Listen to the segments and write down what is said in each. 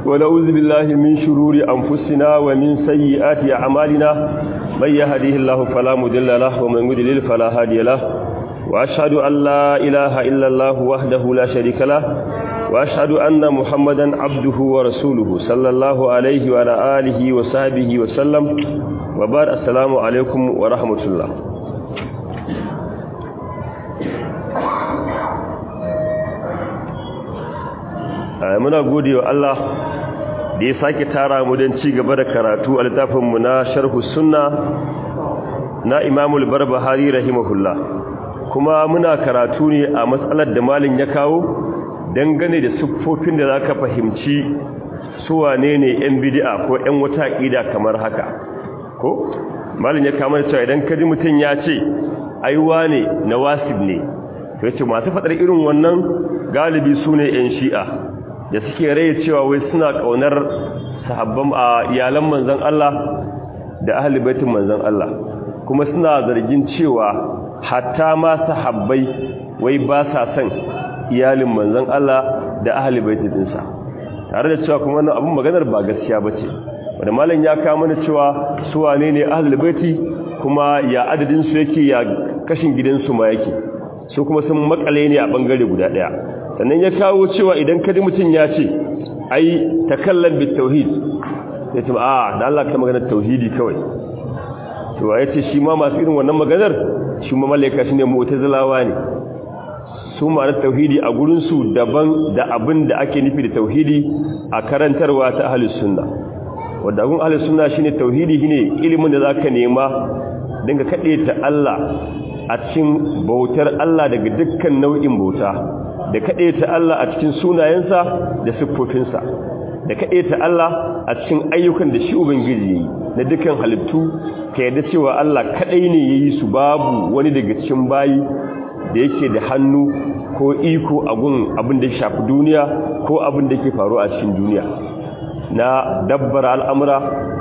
ونعوذ بالله من شرور أنفسنا ومن سيئات أعمالنا من يهديه الله فلا مضل له ومن يضلل فلا هادي له وأشهد أن لا إله إلا الله وحده لا شريك له وأشهد أن محمدا عبده ورسوله صلى الله عليه وعلى آله وصحبه وسلم وبعد السلام عليكم ورحمة الله muna gode wa Allah da ya sake tara mu don ci gaba da karatu a littafinmu na sharhu sunna na imamul barbahari rahimahullah kuma muna karatu ne a matsalar da malin ya kawo dangane da siffofin da za ka fahimci suwane ne 'yan bidi'a ko 'yan wata ƙida kamar haka ko malin ya kama da cewa idan kaji mutum ya ce aiwa ne na wasib ne to ya ce masu faɗar irin wannan galibi su ne 'yan shi'a da suke rai cewa wai suna kaunar sahabban a iyalan manzon Allah da ahli baitin manzon Allah kuma suna zargin cewa hatta ma sahabbai wai ba sa son iyalin manzon Allah da ahli baitin dinsa tare da cewa kuma wannan abun maganar ba gaskiya bace wanda malam ya kawo mana cewa su wane ne ahli baiti kuma ya adadin su yake ya kashin gidansu ma yake su kuma sun makale ne a bangare guda daya sannan ya kawo cewa idan kadi mutum ya ce ai takallan bit tauhid ya ce a da Allah ka magana tauhidi kawai to ya ce shi ma masu irin wannan maganar shi ma malaika shine mu'tazilawa ne su ma'anar tauhidi a gurin su daban da abin da ake nufi da tauhidi a karantarwa ta ahlus sunna wanda gun ahlus sunna shine tauhidi shine ilimin da zaka nema dinga kade ta Allah a cikin bautar Allah daga dukkan nau'in bauta da kaɗe ta Allah a cikin sunayensa da siffofinsa da kaɗe ta Allah a cikin ayyukan da shi Ubangiji yi na dukkan halittu ka yadda cewa Allah kaɗai ne ya yi su babu wani daga cikin bayi da yake da hannu ko iko a gun abin da ya shafi duniya ko abin da ke faru a cikin duniya na dabbar al'amura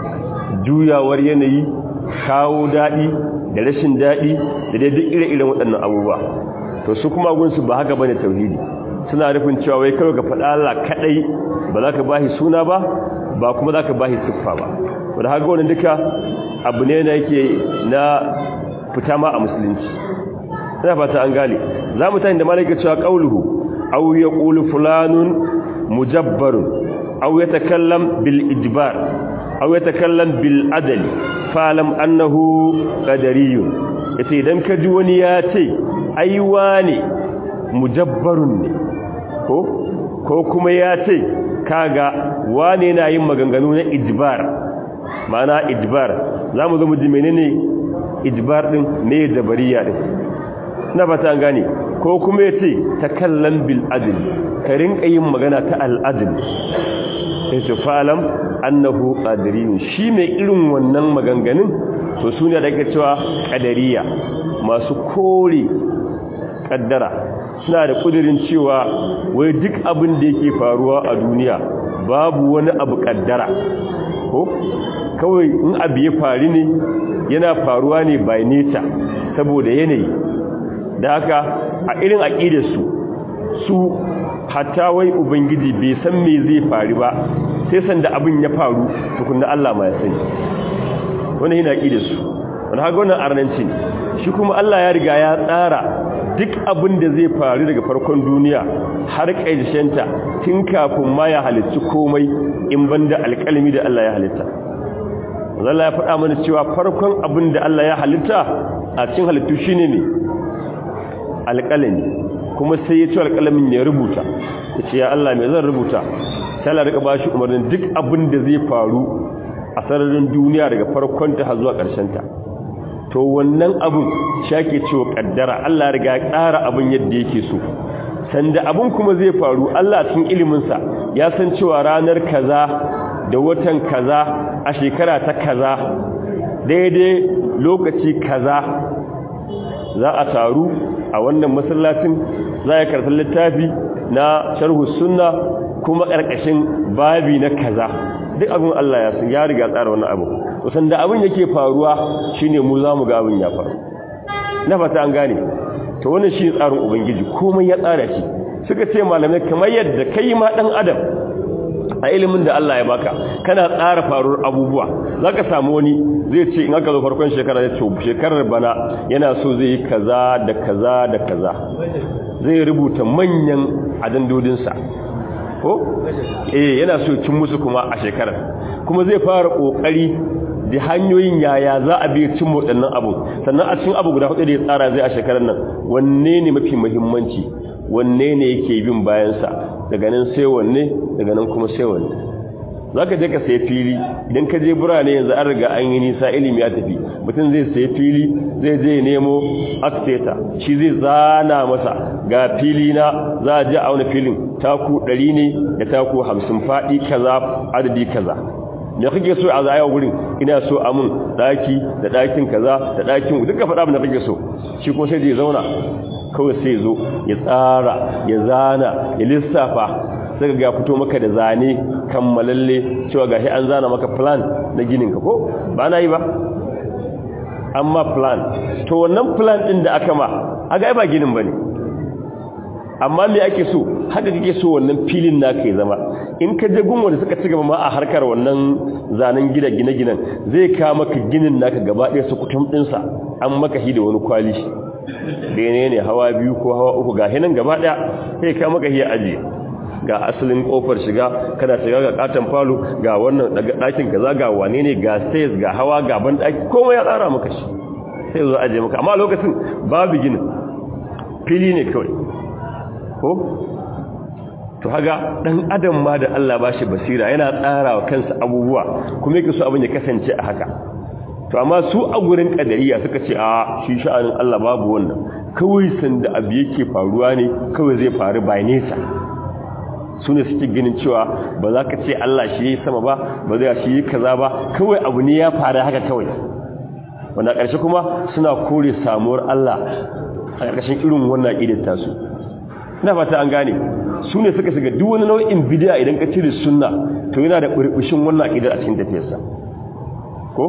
juyawar yanayi kawo daɗi da rashin daɗi da dai duk ire-iren waɗannan abubuwa to su kuma gunsu ba haka bane tauhidi suna rufin cewa wai kawai ka faɗa Allah kadai ba za ka bashi suna ba ba kuma za ka bashi siffa ba wanda haka wannan duka abu ne na yake na fita ma a musulunci ina fata an gane za mu tani da malaka cewa qauluhu aw yaqulu fulanun mujabbarun aw yatakallam bil ijbar aw yatakallam bil adli falam annahu qadariyun yace idan ka ji wani ya ce aiwa ne mujabbarun ne ko ko kuma ya ce kaga wane na yin maganganu na ijbar mana ijbar za mu zo mu ji menene ijbar din me jabariya din na fata an gane ko kuma ya ce takallan bil adl ka rinka yin magana ta al adl yace falam annahu qadiriyun shi mai irin wannan maganganun to sune da ake cewa qadariya masu kore kaddara suna da kudirin cewa wai duk abin da yake faruwa a duniya babu wani abu kaddara ko kawai in abu ya faru ne yana faruwa ne by nature saboda yanayi da haka a irin aqidarsu su hatta wai ubangiji bai san me zai faru ba sai sanda abin ya faru tukunna Allah ma ya sani wannan yana aqidarsu wannan haka wannan arnanci ne shi kuma Allah ya riga ya tsara duk abin da zai faru daga farkon duniya har ƙarshenta tun kafin ma ya halittu komai in banda alƙalmi da Allah ya halitta Allah ya faɗa mana cewa farkon abin da Allah ya halitta a cikin halittu shine ne alƙalami kuma sai ya ci alƙalamin ya rubuta ya ce ya Allah mai zan rubuta sai Allah rika bashi umarnin duk abin da zai faru a sararin duniya daga farkon ta har zuwa ƙarshen ta to wannan abun shake cewa kaddara Allah riga ya tsara abun yadda yake so sanda abun kuma zai faru Allah cikin ilimin sa ya san cewa ranar kaza da watan kaza a shekara ta kaza daidai lokaci kaza za a taru a wannan masallacin za a karanta littafi na sharhu sunna kuma karkashin babi na kaza duk abin Allah ya san ya riga tsara wannan abu kusan da abin yake faruwa shine mu zamu ga abin ya faru na fata an gane to wannan shi tsarin ubangiji komai ya tsara shi suka ce malamai kamar yadda kai ma dan adam a ilimin da Allah ya baka kana tsara faruwar abubuwa zaka samu wani zai ce in aka zo farkon shekara ya ce shekarar bana yana so zai yi kaza da kaza da kaza zai rubuta manyan adandodinsa ko eh yana so cin musu kuma a shekarar kuma zai fara kokari da hanyoyin yaya za a bi cin waɗannan abu sannan a cikin abu guda hudu da ya tsara zai a shekarar nan wanne ne mafi muhimmanci wanne ne yake bin bayansa daga nan sai wanne daga nan kuma sai wanne za ka je ka sai fili idan ka je birane yanzu an riga an yi nisa ilimi ya tafi mutum zai sai fili zai je nemo architecta shi zai zana masa ga fili na za a je a wani filin taku 100 ne da taku 50 faɗi kaza adadi kaza me kake so a zaya gurin ina so a mun daki da dakin kaza da dakin duka faɗa abin da kake so shi ko sai zai zauna kawai sai zo ya tsara ya zana ya lissafa sai ga fito maka da zane kammalalle cewa gashi an zana maka plan na ginin ka ko ba na yi ba amma plan to wannan plan din da aka ma aga ba ginin bane amma me ake so haka kake so wannan filin naka ya zama in ka je gun wanda suka ci gaba ma a harkar wannan zanen gida gine-ginen zai ka maka ginin naka gaba ɗaya su kutum ɗinsa an maka shi da wani kwali bene ne hawa biyu ko hawa uku ga hinan gaba ɗaya sai ka maka shi ajiye ga asalin kofar shiga kana shiga ga katon falo ga wannan ɗakin kaza ga wane ne ga stairs ga hawa ga ban ɗaki komai ya tsara maka shi sai zo ajiye maka amma lokacin babu ginin fili ne kawai ko to haga dan adam ma da Allah ba shi basira yana tsara wa kansa abubuwa kuma yake so abin ya kasance a haka to amma su a gurin kadariya suka ce a shi sha'anin Allah babu wannan kawai sanda abu yake faruwa ne kawai zai faru by nesa su ne suke ganin cewa ba za ka ce Allah shi yi sama ba ba zai shi yi kaza ba kawai abu ne ya faru haka kawai wanda ƙarshe kuma suna kore samuwar Allah a ƙarƙashin irin wannan ƙidar tasu ina fata an gane su ne suka shiga duk wani nau'in bidiya idan ka cire sunna to yana da burbushin wannan aqidar a cikin tafiyarsa ko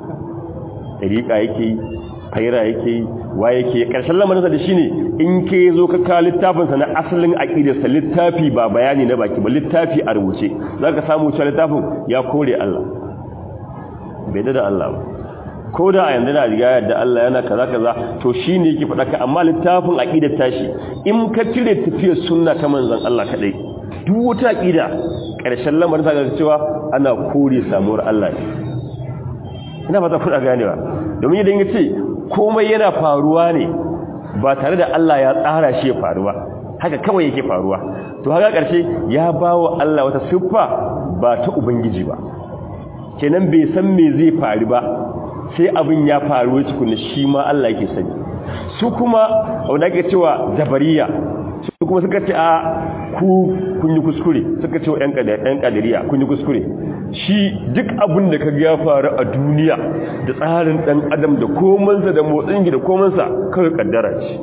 dariqa yake yi faira yake yi wa yake karshen lamarin sa da shine in ke zo ka ka littafin sa na asalin aqidar sa littafi ba bayani na baki ba littafi a rubuce zaka samu cewa littafin ya kore Allah bai da Allah ba ko da a yanzu na riga yadda Allah yana kaza kaza to shine yake faɗa ka amma littafin aqidar tashi in ka cire tafiyar sunna ta manzon Allah kadai duk wata aqida ƙarshen lamarin ta ga cewa ana kore samuwar Allah ne ina fata kuɗa ganewa domin idan yace komai yana faruwa ne ba tare da Allah ya tsara shi ya faruwa haka kawai yake faruwa to haka ƙarshe ya bawa Allah wata siffa ba ta ubangiji ba kenan bai san me zai faru ba sai abin ya faru cikin shi ma Allah yake sani su kuma wanda ake cewa jabariya su kuma suka ce a ku kun yi kuskure suka ce wa ɗan ƙadiriya kun yi kuskure shi duk abin da ka ya faru a duniya da tsarin ɗan adam da komansa da motsin da komansa kawai ƙaddara ce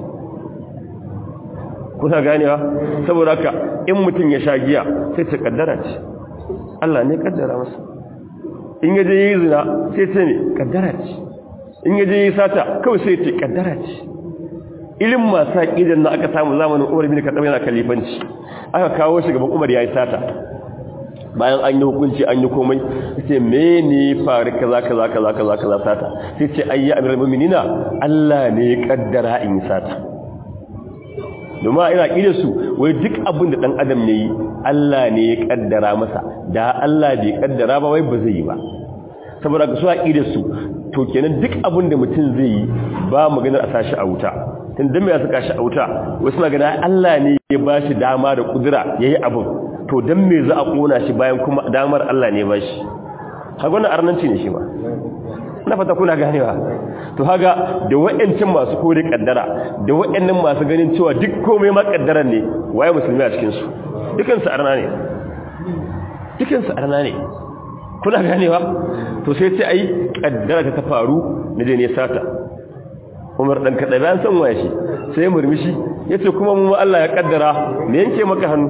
kuna ganewa saboda haka in mutum ya sha giya sai ce ƙaddara ce Allah ne ƙaddara masa in yaje yi zina sai ce ne kaddara ce in yaje yi sata kawai sai ce kaddara ce ilin masu aƙidan na aka samu zamanin umar bin kaɗa yana kalifanci aka kawo shi gaban umar ya yi sata bayan an yi hukunci an yi komai sai me ne faru kaza kaza kaza kaza kaza sata sai ce ayya amiral mu'minina Allah ne ya kaddara in yi sata domin ina ƙida su wai duk abin da ɗan adam ne yi Allah ne ya ƙaddara masa da Allah bai ƙaddara ba wai ba zai yi ba saboda ga su a ƙida su to kenan duk abin da mutum zai yi ba maganar a sashi a wuta tun dan me ya saka shi a wuta wasu na gana Allah ne ya ba shi dama da kudura ya yi abin to dan me za a ƙona shi bayan kuma damar Allah ne ba shi haka wannan arnanci ne shi ba na fata kuna ganewa to haga da wa'ancin masu kore kaddara da wa'annan masu ganin cewa duk komai ma kaddaran ne waye musulmi a cikin su dukan su arna ne dukan su arna ne kuna ganewa to sai ce ai kaddara ta faru ne je ne sata Umar dan kada bayan san waye shi sai murmushi yace kuma mu Allah ya kaddara me yanke maka hannu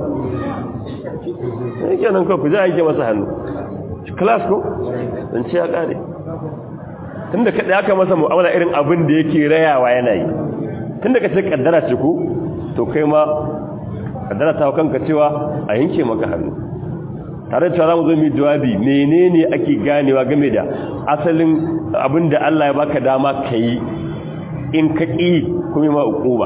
yake nan ko ku ja yanke masa hannu class ko dan ce ya kare tunda kada aka masa mu'amala irin abin da yake rayawa yana yi tunda kace kaddara ce ko to kai ma kaddara ta kanka cewa a yanke maka hannu tare da cewa mu zo mu jawabi menene ake ganewa game da asalin abinda Allah ya baka dama kai in ka ki kuma ma ukuba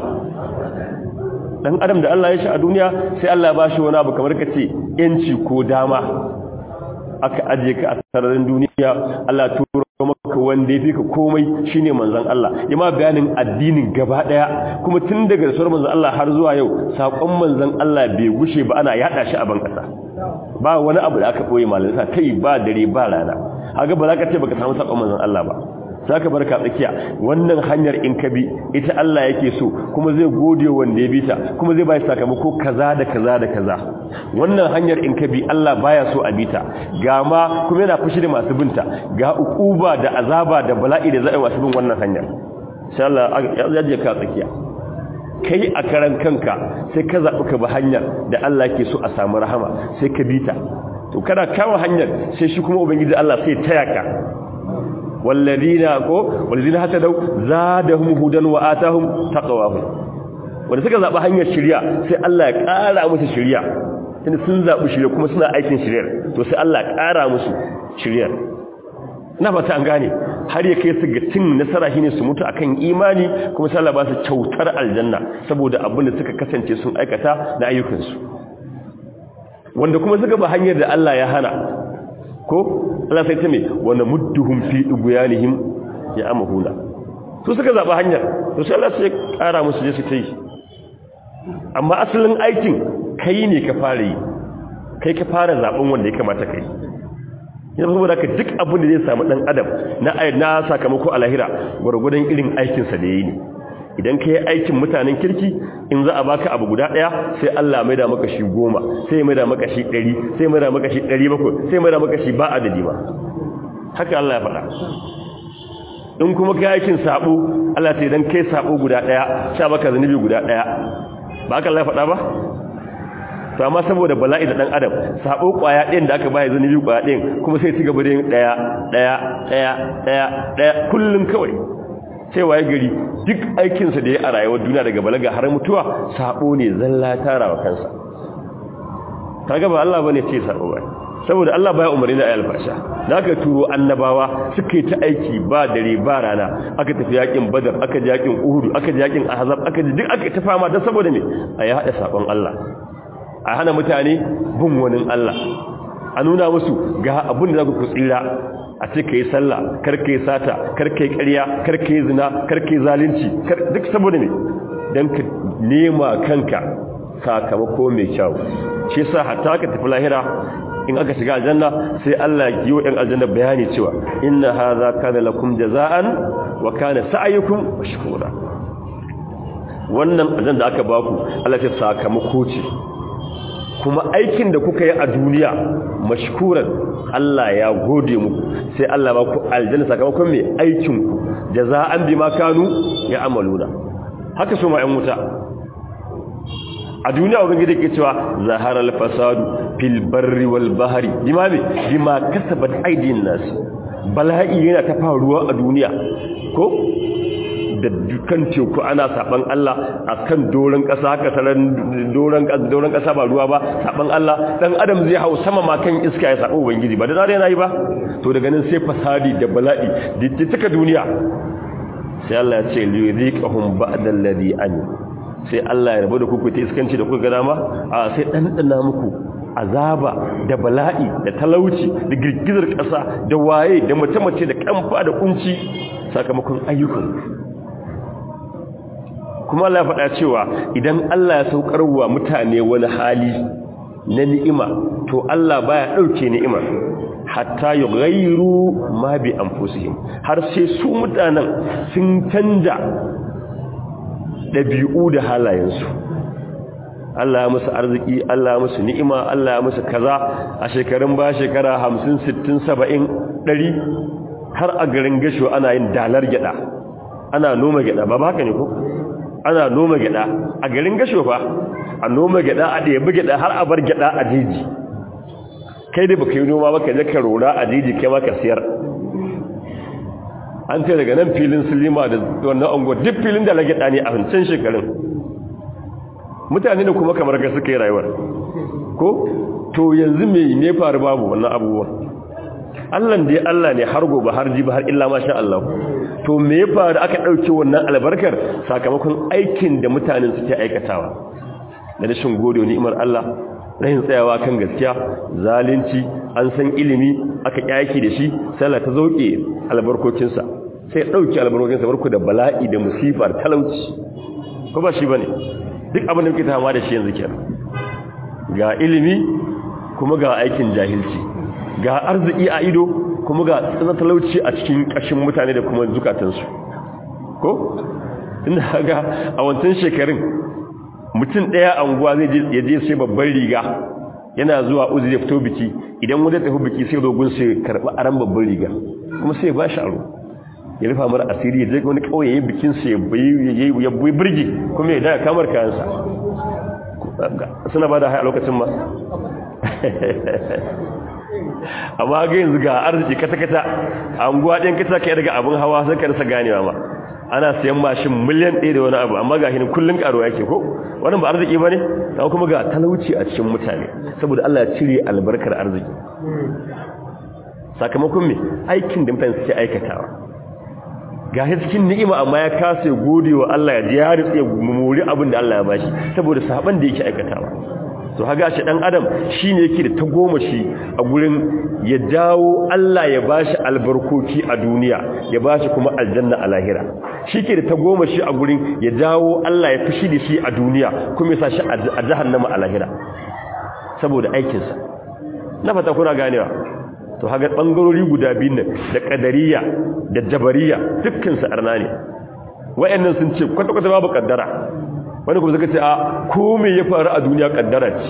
dan adam da Allah ya shi a duniya sai Allah ya bashi wani abu kamar kace yanci ko dama aka aje ka a sararin duniya Allah turo maka wanda ya fi ka komai shine manzon Allah ya ma bayanin addinin gaba daya kuma tun daga rasuwar manzon Allah har zuwa yau sakon manzon Allah bai gushe ba ana yada shi a ban kasa ba wani abu da aka boye malinsa kai ba dare ba rana haka ba za ka ce baka samu sakon manzon Allah ba za ka barka tsakiya wannan hanyar in ka bi ita Allah yake so kuma zai gode wanda ya bi ta kuma zai bai sakamako kaza da kaza da kaza wannan hanyar in ka bi Allah baya so a bi ta ga ma kuma yana fushi da masu binta ga ukuba da azaba da bala'i da za'i masu bin wannan hanyar insha Allah ya je ka tsakiya kai a karan kanka sai ka zaɓi ka bi hanyar da Allah ke so a samu rahama sai ka bi ta to kana kawo hanyar sai shi kuma ubangiji Allah sai taya ka walladina ko walladina hatadaw zadahum hudan wa atahum taqwahum wanda suka zaba hanyar shiriya sai Allah ya ƙara musu shiriya tunda sun zabi shiriya kuma suna aikin shiriyar to sai Allah ya ƙara musu shiriyar ina fata an gane har ya kai su ga cin nasara shine su mutu akan imani kuma sai Allah ba su kyautar aljanna saboda abin da suka kasance sun aikata da ayyukansu wanda kuma suka ba hanyar da Allah ya hana ko Allah sai ta me wanda mudduhum fi duguyanihim ya amhuna su suka zaba hanyar to sai Allah sai kara musu je su ta yi amma asalin aikin kai ne ka fara yi kai ka fara zaben wanda ya kamata kai yana saboda ka duk abin da zai samu dan adam na na sakamako a lahira gurgurdan irin aikin sa da yayi ne idan ka yi aikin mutanen kirki in za a baka abu guda ɗaya sai Allah mai da maka shi goma sai mai da maka shi ɗari sai mai da maka shi ɗari bakwai sai mai da maka shi ba adadi ba haka Allah ya faɗa in kuma ka aikin sabo Allah sai idan kai sabo guda ɗaya sha maka zunubi guda ɗaya ba haka Allah ya faɗa ba to amma saboda bala'i da dan adam sabo kwaya ɗin da aka bayar zunubi kwaya ɗin kuma sai ci gaba da yin ɗaya ɗaya ɗaya ɗaya ɗaya kullum kawai cewa ya gari duk aikinsa da ya a rayuwar duniya daga balaga har mutuwa sabo ne zalla tara wa kansa kaga ba Allah bane ce sabo ba saboda Allah baya umarni da ayyul fasha da aka turo annabawa suka yi ta aiki ba dare ba rana aka tafi yakin badar aka ji yakin uhud aka ji yakin ahzab aka ji duk aka ta fama dan saboda me a ya hada sabon Allah a hana mutane bin wani Allah a nuna musu ga abin da za ku tsira a ce ka yi sallah kar ka yi sata kar ka yi ƙarya kar ka yi zina kar ka yi zalunci duk saboda ne don ka nema kanka sakamako mai kyau shi sa hatta ka tafi lahira in aka shiga aljanna sai Allah ya yi wa ɗan aljanna bayani cewa inna hadha kana lakum jaza'an wa kana sa'yukum mashkura wannan aljanna da aka baku Allah ya sakamako ce kuma aikin da kuka yi a duniya mashkuran Allah ya gode muku sai Allah ba ku aljanna sakamakon mai aikin ku jaza'an bima kanu ya amaluna haka su ma ƴan wuta a duniya ubangiji ke cewa zaharal fasadu fil barri wal bahri bima me bima kasabat aydin nas bala'i yana ta faruwa a duniya ko da dukkan teku ana saban Allah akan doron kasa haka sanan doron doron kasa ba ruwa ba saban Allah dan adam zai hau sama ma kan iska ya sabo ubangiji ba da zare yana yi ba to daga nan sai fasadi da bala'i dittika duniya sai Allah ya ce liyuziqahum ba'da alladhi an sai Allah ya rabu da kuku ta iskanci da kuka ga dama a sai dan dana muku azaba da bala'i da talauci da girgizar kasa da waye da mace-mace da kamfa da kunci sakamakon ayyukan kuma Allah ya faɗa cewa idan Allah ya saukar wa mutane wani hali na ni'ima to Allah baya ɗauke ni'ima hatta yughayyiru ma bi anfusihim har sai su mutanen sun canja ɗabi'u da halayensu Allah ya musu arziki Allah ya musu ni'ima Allah ya musu kaza a shekarun ba shekara 50 60 70 100 har a garin gasho ana yin dalar gyada ana noma gyada ba haka ne ko ana noma gyada a garin gasho fa a noma gyada a ɗaya gyada har a bar gyada a jeji kai da baka yi noma baka je ka rora a jeji kai maka siyar an ce daga nan filin silima da wannan ango duk filin da na gyada ne a wancan shekarun mutane da kuma kamar ka suka yi rayuwar ko to yanzu me ne faru babu wannan abubuwan Allah dai Allah ne har gobe har jibi har illa masha Allah to me ya faru aka dauke wannan albarkar sakamakon aikin da mutanen suke aikatawa da rashin gode ni'imar Allah rahin tsayawa kan gaskiya zalunci an san ilimi aka kyaki da shi sai Allah ta zauke albarkocinsa sai ya dauke albarkocinsa barku da bala'i da musifar talauci ko ba shi bane duk abin da muke tama da shi yanzu kenan ga ilimi kuma ga aikin jahilci ga arziki a ido kuma ga tsanan talauci a cikin kashin mutane da kuma zukatansu ko inda ga a wancan shekarun mutum ɗaya a unguwa zai ya je sai babban riga yana zuwa uzu ya fito biki idan wanda tafi biki sai dogon sai karɓi aran babban riga kuma sai ba shi aro ya rufa mara asiri ya je wani ƙauye ya bikin sa ya bai birgi kuma ya daga kamar kayansa suna ba da haya lokacin ma amma ga yanzu ga arziki kata-kata a unguwa ɗin kata ka daga abin hawa sai ka rasa ganewa ma ana sayan mashin miliyan ɗaya da wani abu amma ga hinin kullum ƙaro yake ko wannan ba arziki ba ne ta kuma ga talauci a cikin mutane saboda Allah ya cire albarkar arziki sakamakon me aikin da mutane suke aikatawa ga cikin ni'ima amma ya kasa gode wa Allah ya ji ya ritse muri abin da Allah ya bashi saboda saban da yake aikatawa to haga shi dan adam shine yake da tagomashi a gurin ya dawo Allah ya bashi albarkoki a duniya ya bashi kuma aljanna a lahira shike da tagomashi a gurin ya dawo Allah ya fishi da shi a duniya kuma ya sashi a jahannama a lahira saboda aikin sa na fata kuna ganewa to haga bangarori guda biyu nan da kadariya da jabariya dukkan su arna ne wayannan sun ce kwata kwata babu kaddara wani kuma zaka ce a ko me ya faru a duniya kaddara ce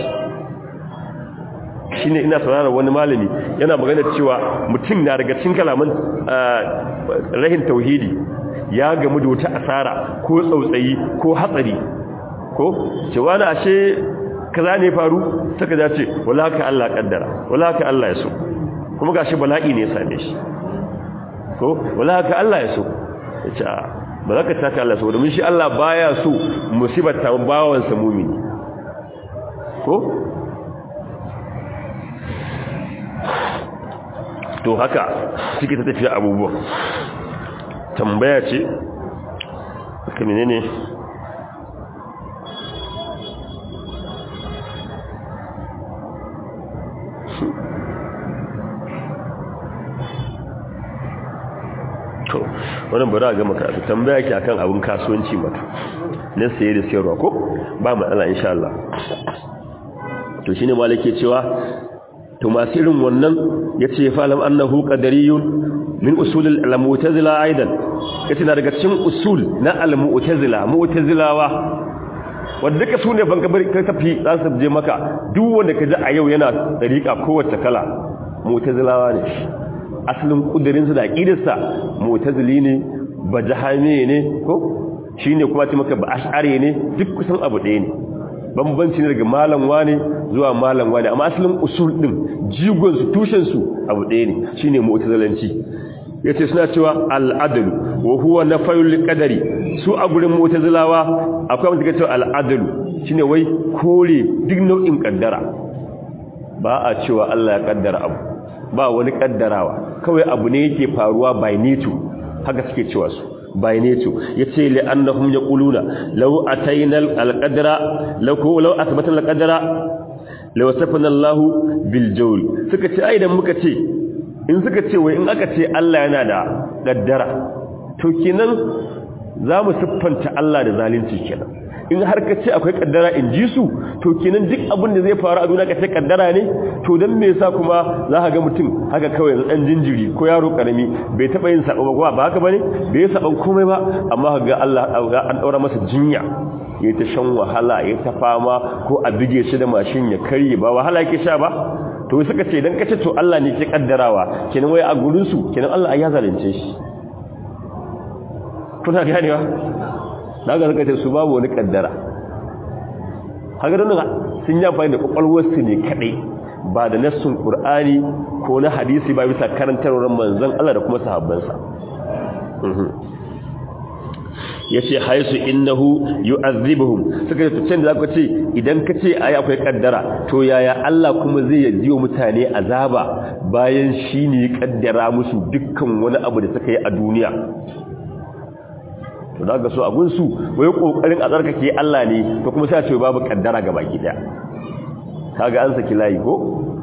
shine ina saurara wani malami yana magana cewa mutum na daga cikin kalaman rahin tauhidi ya gamu da wata asara ko tsautsayi ko hatsari ko cewa na ashe kaza ne faru saka ya ce wala ka Allah kaddara wala ka Allah ya so kuma gashi bala'i ne ya same shi ko wala ka Allah ya so ya ce ba za ka taka Allah saboda mun shi Allah baya so musibar ta bawansa mumini ko to haka suke ta tafiya abubuwan tambaya ce haka menene to wannan bari a gama karatu tambaya ki akan abun kasuwanci mata na saye da sayarwa ko ba matsala insha Allah to shine malike cewa to masu irin wannan yace falam annahu qadariyun min usul al-mu'tazila aidan yace na daga cikin usul na al-mu'tazila mu'tazilawa wanda duka su ne banka bari kai tafi za su je maka duk wanda ka ji a yau yana dariƙa kowace kala mu'tazilawa ne asalin kudirinsu da aqidarsa mu'tazili ne bajahami ne ko shine kuma ce maka ba ash'ari ne duk kusan abu ɗaya ne bambanci ne daga malam wane zuwa malam wane amma asalin usul din jigon su tushen su abu ɗaya ne shine mu'tazilanci yace suna cewa al-adl wa huwa nafyul qadari su a gurin mu'tazilawa akwai wanda suke cewa al-adl shine wai kore duk nau'in kaddara ba a cewa Allah ya kaddara abu ba wani kaddarawa kawai abu ne yake faruwa by nature haka suke cewa su by nature yace li annahum yaquluna law atayna al-qadra law ko law athbatna al-qadra law safana Allah bil jawl suka ce ai dan muka ce in suka ce wai in aka ce Allah yana da kaddara to kenan zamu siffanta Allah da zalunci kenan in har ka ce akwai kaddara in ji su to kenan duk abin da zai faru a duniya ka ce kaddara ne to dan me yasa kuma za ka ga mutum haka kawai dan jinjiri ko yaro karami bai taba yin sabo ba ba haka bane bai saban komai ba amma ga Allah an daura masa jinya ya ta shan wahala ya ta fama ko a bige shi da mashin ya karye ba wahala yake sha ba to suka ce dan kace to Allah ne ke kaddarawa kenan wai a gurin su kenan Allah ya zalunce shi kuna ganewa daga suka ce su babu wani kaddara haka don sun yi amfani da kwakwalwarsu ne kadai ba da nassun ƙur'ani ko na hadisi ba bisa karantarwar manzan Allah da kuma sahabbansa yace haisu innahu yu'adhibuhum suka ce tun da zaka ce idan ka ce ai akwai kaddara to yaya Allah kuma zai yajiyo mutane azaba bayan shine ya kaddara musu dukkan wani abu da suka yi a duniya to daga so abun su wai kokarin a tsarkake Allah ne to kuma sai a ce babu kaddara ga baki daya kaga an saki layi ko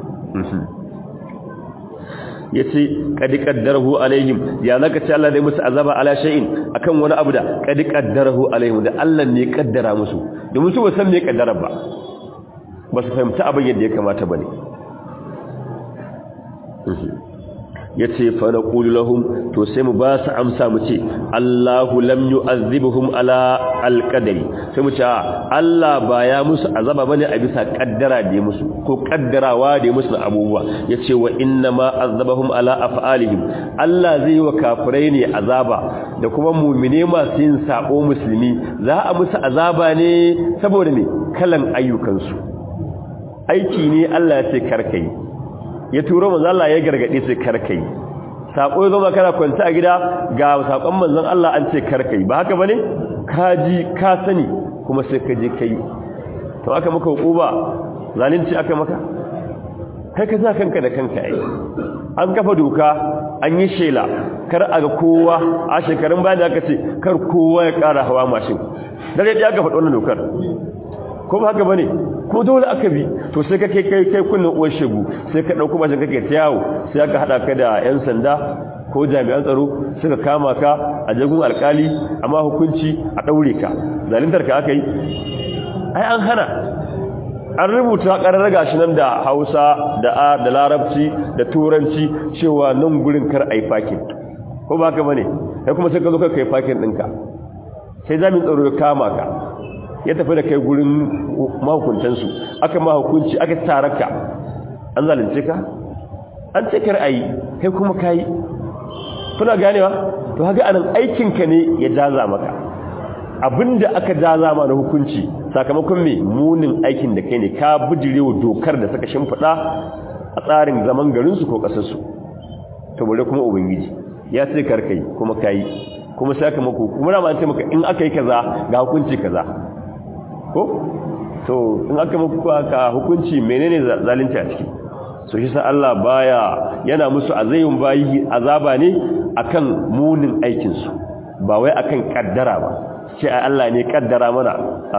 yace kadi qaddarahu alaihim ya zaka ce Allah zai musu azaba ala shay'in akan wani abu da kadi qaddarahu alaihim da Allah ne kaddara musu domin su ba san me kaddara ba ba su fahimci abin yadda ya kamata bane yace fa naqulu lahum to sai mu ba su amsa mu ce Allahu lam yu'azzibuhum ala alqadari sai mu ce Allah ba ya musu azaba bane a bisa kaddara da ya musu ko kaddarawa da ya musu abubuwa yace wa inna ma azabahum ala af'alihim Allah zai yi wa kafirai ne azaba da kuma mu'mine masu yin sabo musulmi za a musu azaba ne saboda me kalan ayyukansu aiki ne Allah ya ce karkai ya turo manzo Allah ya gargade sai karkai sako zama kana kwanta a gida ga sakon manzon Allah an ce karkai ba haka bane ka ji ka sani kuma sai ka je kai to aka maka hukuba zalunci aka maka kai ka sa kanka da kanka ai an kafa doka an yi shela kar a ga kowa a shekarun bayan da aka ce kar kowa ya kara hawa mashin dare da aka faɗi wannan dokar ko ba haka bane ko dole aka bi to sai ka kai kai kai kunnin uwar shegu sai ka dauko mashin kake ta yawo sai aka hada ka da yan sanda ko jami'an tsaro suka kama ka a jagun alkali amma hukunci a daure ka zalintar ka aka yi ai an hana an rubuta ƙarar gashi nan da hausa da da larabci da turanci cewa nan gurin kar a yi fakin ko ba haka bane kai kuma sai ka zo ka kai fakin ɗinka sai jami'in tsaro ya kama ka ya tafi da kai gurin mahukuntansu aka mahukunci aka taraka an zalunce ka an ce kar a yi kai kuma ka yi kuna ganewa to haka anan aikinka ne ya jaza maka abinda aka jaza ma na hukunci sakamakon me munin aikin da kai ne ka bijirewa dokar da suka shimfiɗa a tsarin zaman garinsu ko ƙasarsu to bare kuma ubangiji ya ce karkai kuma kai kuma sakamako kuma na ma ce maka in aka yi kaza ga hukunci kaza ko to in aka maka ka hukunci menene zalunci a ciki so shi sa Allah baya yana musu azayun bayi azaba ne akan munin aikin su ba wai akan kaddara ba sai Allah ne kaddara mana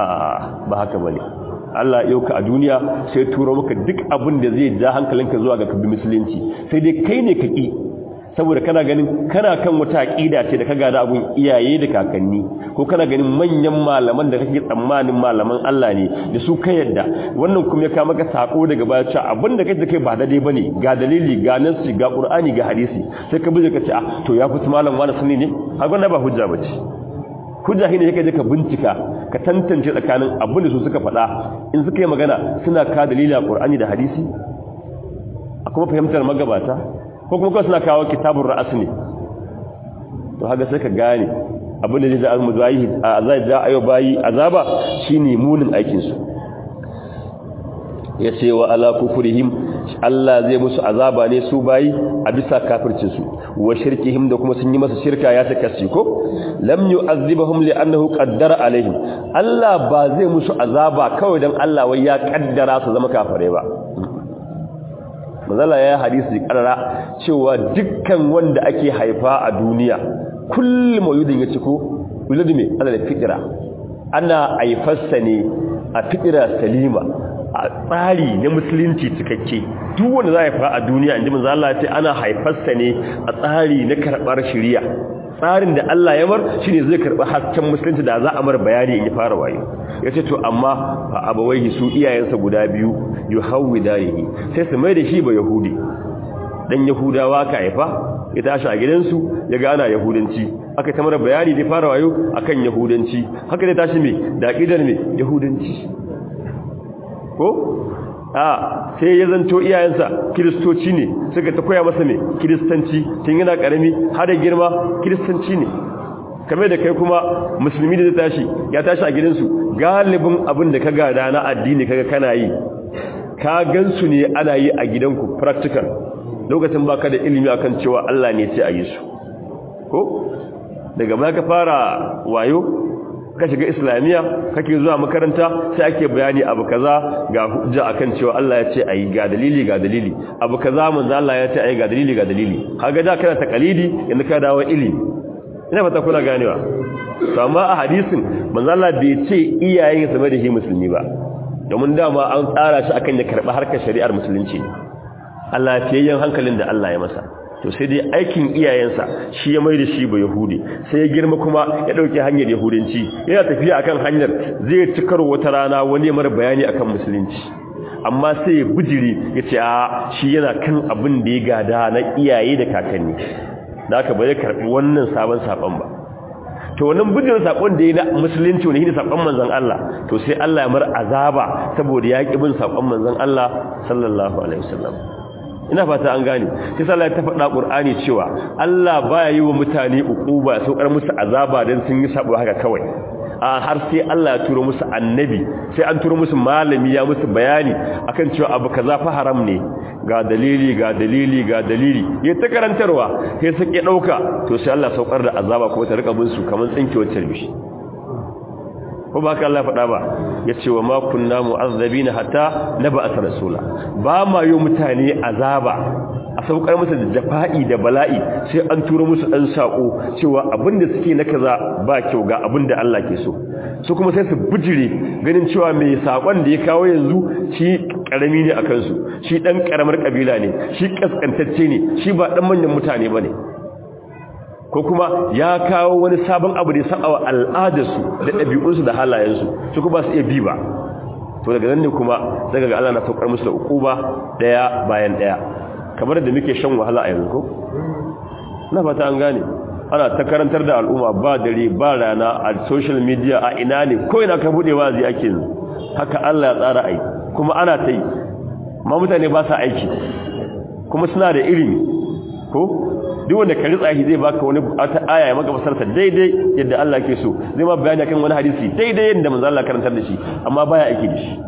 a ba haka bane Allah ya yauka a duniya sai turo maka duk abin da zai ja hankalinka zuwa ga kabbi musulunci sai dai kai ne ka ki saboda kana ganin kana kan wata aqida ce da ka gada abun iyaye da kakanni ko kana ganin manyan malaman da kake tsammanin malaman Allah ne da su ka yadda wannan kuma ya ka maka sako daga baya cewa abin da kake kai ba daidai bane ga dalili ga nasi ga qur'ani ga hadisi sai ka buje ka ce ah to ya fi malam wani sunni ne har wannan ba hujja bace hujja shine yake je ka bincika ka tantance tsakanin abin da su suka faɗa in suka yi magana suna ka dalili a qur'ani da hadisi a kuma fahimtar magabata ko kuma kawai suna kawo kitabun ra'as ne to haka sai ka gane abinda zai zai muzayi a zai ja ayo bayi azaba shine munin aikin su yace wa ala kufrihim Allah zai musu azaba ne su bayi a bisa kafircin su wa shirkihim da kuma sun yi masa shirka ya saka shi ko lam yu'azzibuhum li'annahu qaddara alaihim Allah ba zai musu azaba kawai dan Allah wai ya kaddara su zama kafare ba mazala ya hadisi karara cewa dukkan wanda ake haifa a duniya kullum yudin ya ciko yuludu mai ana da fitira ana haifarsa ne a fitira salima a tsari na musulunci cikakke duk wanda za a haifa a duniya inda mazala ce ana haifarsa ne a tsari na karɓar shirya tsarin da Allah ya mar shine zai karɓi hasken musulunci da za a mar bayani in ya fara wayo yace to amma fa abawaihi su iyayensa guda biyu yuhawidanihi sai su mai da shi ba yahudi dan yahudawa ka haifa ya tashi a gidansu ya gana yahudanci aka ta mara bayani da fara wayo akan yahudanci haka da tashi me da aqidar me yahudanci ko a sai ya zanto iyayensa kiristoci ne suka ta koya masa me kiristanci tun yana karami har da girma kiristanci ne kamar da kai kuma musulmi da tashi ya tashi a gidansu galibin abin da ka gada na addini kaga kana yi ka gansu ne ana yi a gidanku practical lokacin baka da ilimi akan cewa Allah ne ce a yi su ko daga baya ka fara wayo ka shiga islamiyya kake zuwa makaranta sai ake bayani abu kaza ga hujja akan cewa Allah ya ce ayi ga dalili ga dalili abu kaza manzo Allah ya ce ayi ga dalili ga dalili kaga da kana takalidi yanzu ka dawo ilimi ina fata kuna ganewa to amma a hadisin manzo Allah bai ce iyayen sa da shi musulmi ba domin dama an tsara shi akan ya karba harkar shari'ar musulunci Allah fiyayyen hankalin da Allah ya masa to sai dai aikin iyayensa shi ya mai da shi ba yahudi sai ya girma kuma ya dauke hanyar yahudanci yana tafiya akan hanyar zai ci karo wata rana wani mara bayani akan musulunci amma sai ya bujiri ya ce a shi yana kan abin da ya gada na iyaye da kakanni da aka bai karbi wannan sabon saban ba to wannan bujirin sakon da ya na musulunci wani shine sakon manzon Allah to sai Allah ya mar azaba saboda ya ki bin sakon manzon Allah sallallahu alaihi wasallam ina fata an gane sai Allah ya faɗa Qur'ani cewa Allah baya yi wa mutane ukuba saukar musu azaba dan sun yi sabo haka kawai a har sai Allah ya turo musu annabi sai an turo musu malami ya musu bayani akan cewa abu kaza fa haram ne ga dalili ga dalili ga dalili ya ta karantarwa sai su ke dauka to sai Allah saukar da azaba kuma ta rika bin su kaman tsinkewar tarbishi ko ba ka Allah faɗa ba ya ce wa ma kunna mu'azzabina hatta naba'at rasula ba ma yi mutane azaba a saukar musu da jafa'i da bala'i sai an tura musu dan sako cewa abinda suke na kaza ba kyau ga abinda Allah ke so su kuma sai su bijire ganin cewa mai sakon da ya kawo yanzu shi karami ne akan su shi dan karamar kabila ne shi kaskantacce ne shi ba dan manyan mutane bane ko kuma ya kawo wani sabon abu da ya saba wa al'adarsu da ɗabi'unsu da halayensu su kuma su iya bi ba to daga nan ne kuma daga ga Allah na saukar musu da ukuba daya bayan daya kamar da muke shan wahala a yanzu ko na fata an gane ana ta karantar da al'umma ba dare ba rana a social media a ina ne ko ina ka bude wazi ake yanzu haka Allah ya tsara ai kuma ana ta yi ma mutane ba sa aiki kuma suna da ilimi ko duk wanda ka ritsa shi zai baka wani ta aya ya maka fasarta daidai yadda Allah ke so zai ma bayani kan wani hadisi daidai yadda manzo Allah karantar da shi amma baya aiki da shi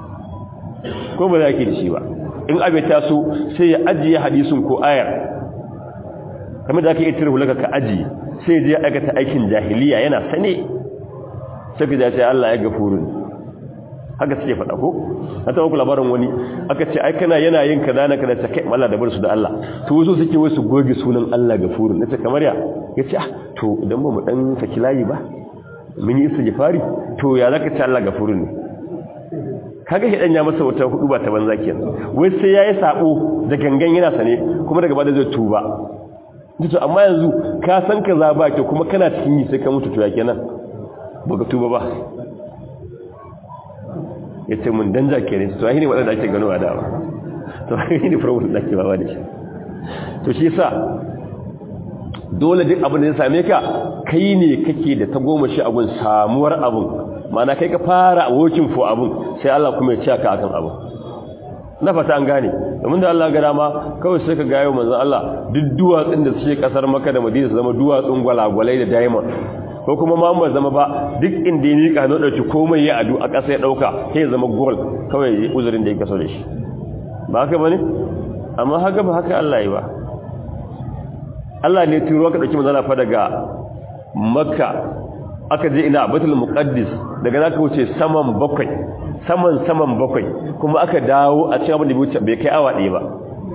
ko ba zai aiki da shi ba in abe ta so sai ya ajiye hadisin ko ayar kamar da aka yi tirhu laka ka ajiye sai je aikata aikin jahiliya yana sane sai ka ce Allah ya gafuru haka suke faɗa ko na taɓa ku labarin wani aka ce ai kana yana yin kaza na kaza ta kai Allah da bar su da Allah to wasu suke wai su goge sunan Allah gafurun nace kamar ya yace ah to idan ba mu dan saki layi ba mun yi istighfari to ya zaka ce Allah gafurun ne kaga shi dan ya masa wata hudu ba ta banza kenan wai sai yayi sabo da gangan yana sane kuma daga bada zai tuba to amma yanzu ka san kaza ba ke kuma kana cikin yi sai ka mutu to ya kenan baka tuba ba ya ce mun danja ke ne to ne waɗanda ake gano a dama to ainihin ne problem da ake bawa da shi to shi sa dole duk abin da ya same ka kai ne kake da ta goma shi abin samuwar abin mana kai ka fara working for abin sai Allah kuma ya ci ka akan abin na fata an gane domin da Allah ga dama kawai sai ka gayo manzon Allah duk duwatsun da suke kasar Makka da Madina su zama duwatsun gwalagwalai da diamond ko kuma ma ba zama ba duk inda ya mika no dauki komai ya adu a ƙasa ya dauka sai ya zama gold kawai uzurin da ya kaso da shi ba haka bane amma haka ba haka Allah yi ba Allah ne turo ka dauki manzana fa daga Makka aka je ina Baitul Muqaddis daga zaka wuce saman bakwai saman saman bakwai kuma aka dawo a cikin abin da wuce bai kai awa ɗaya ba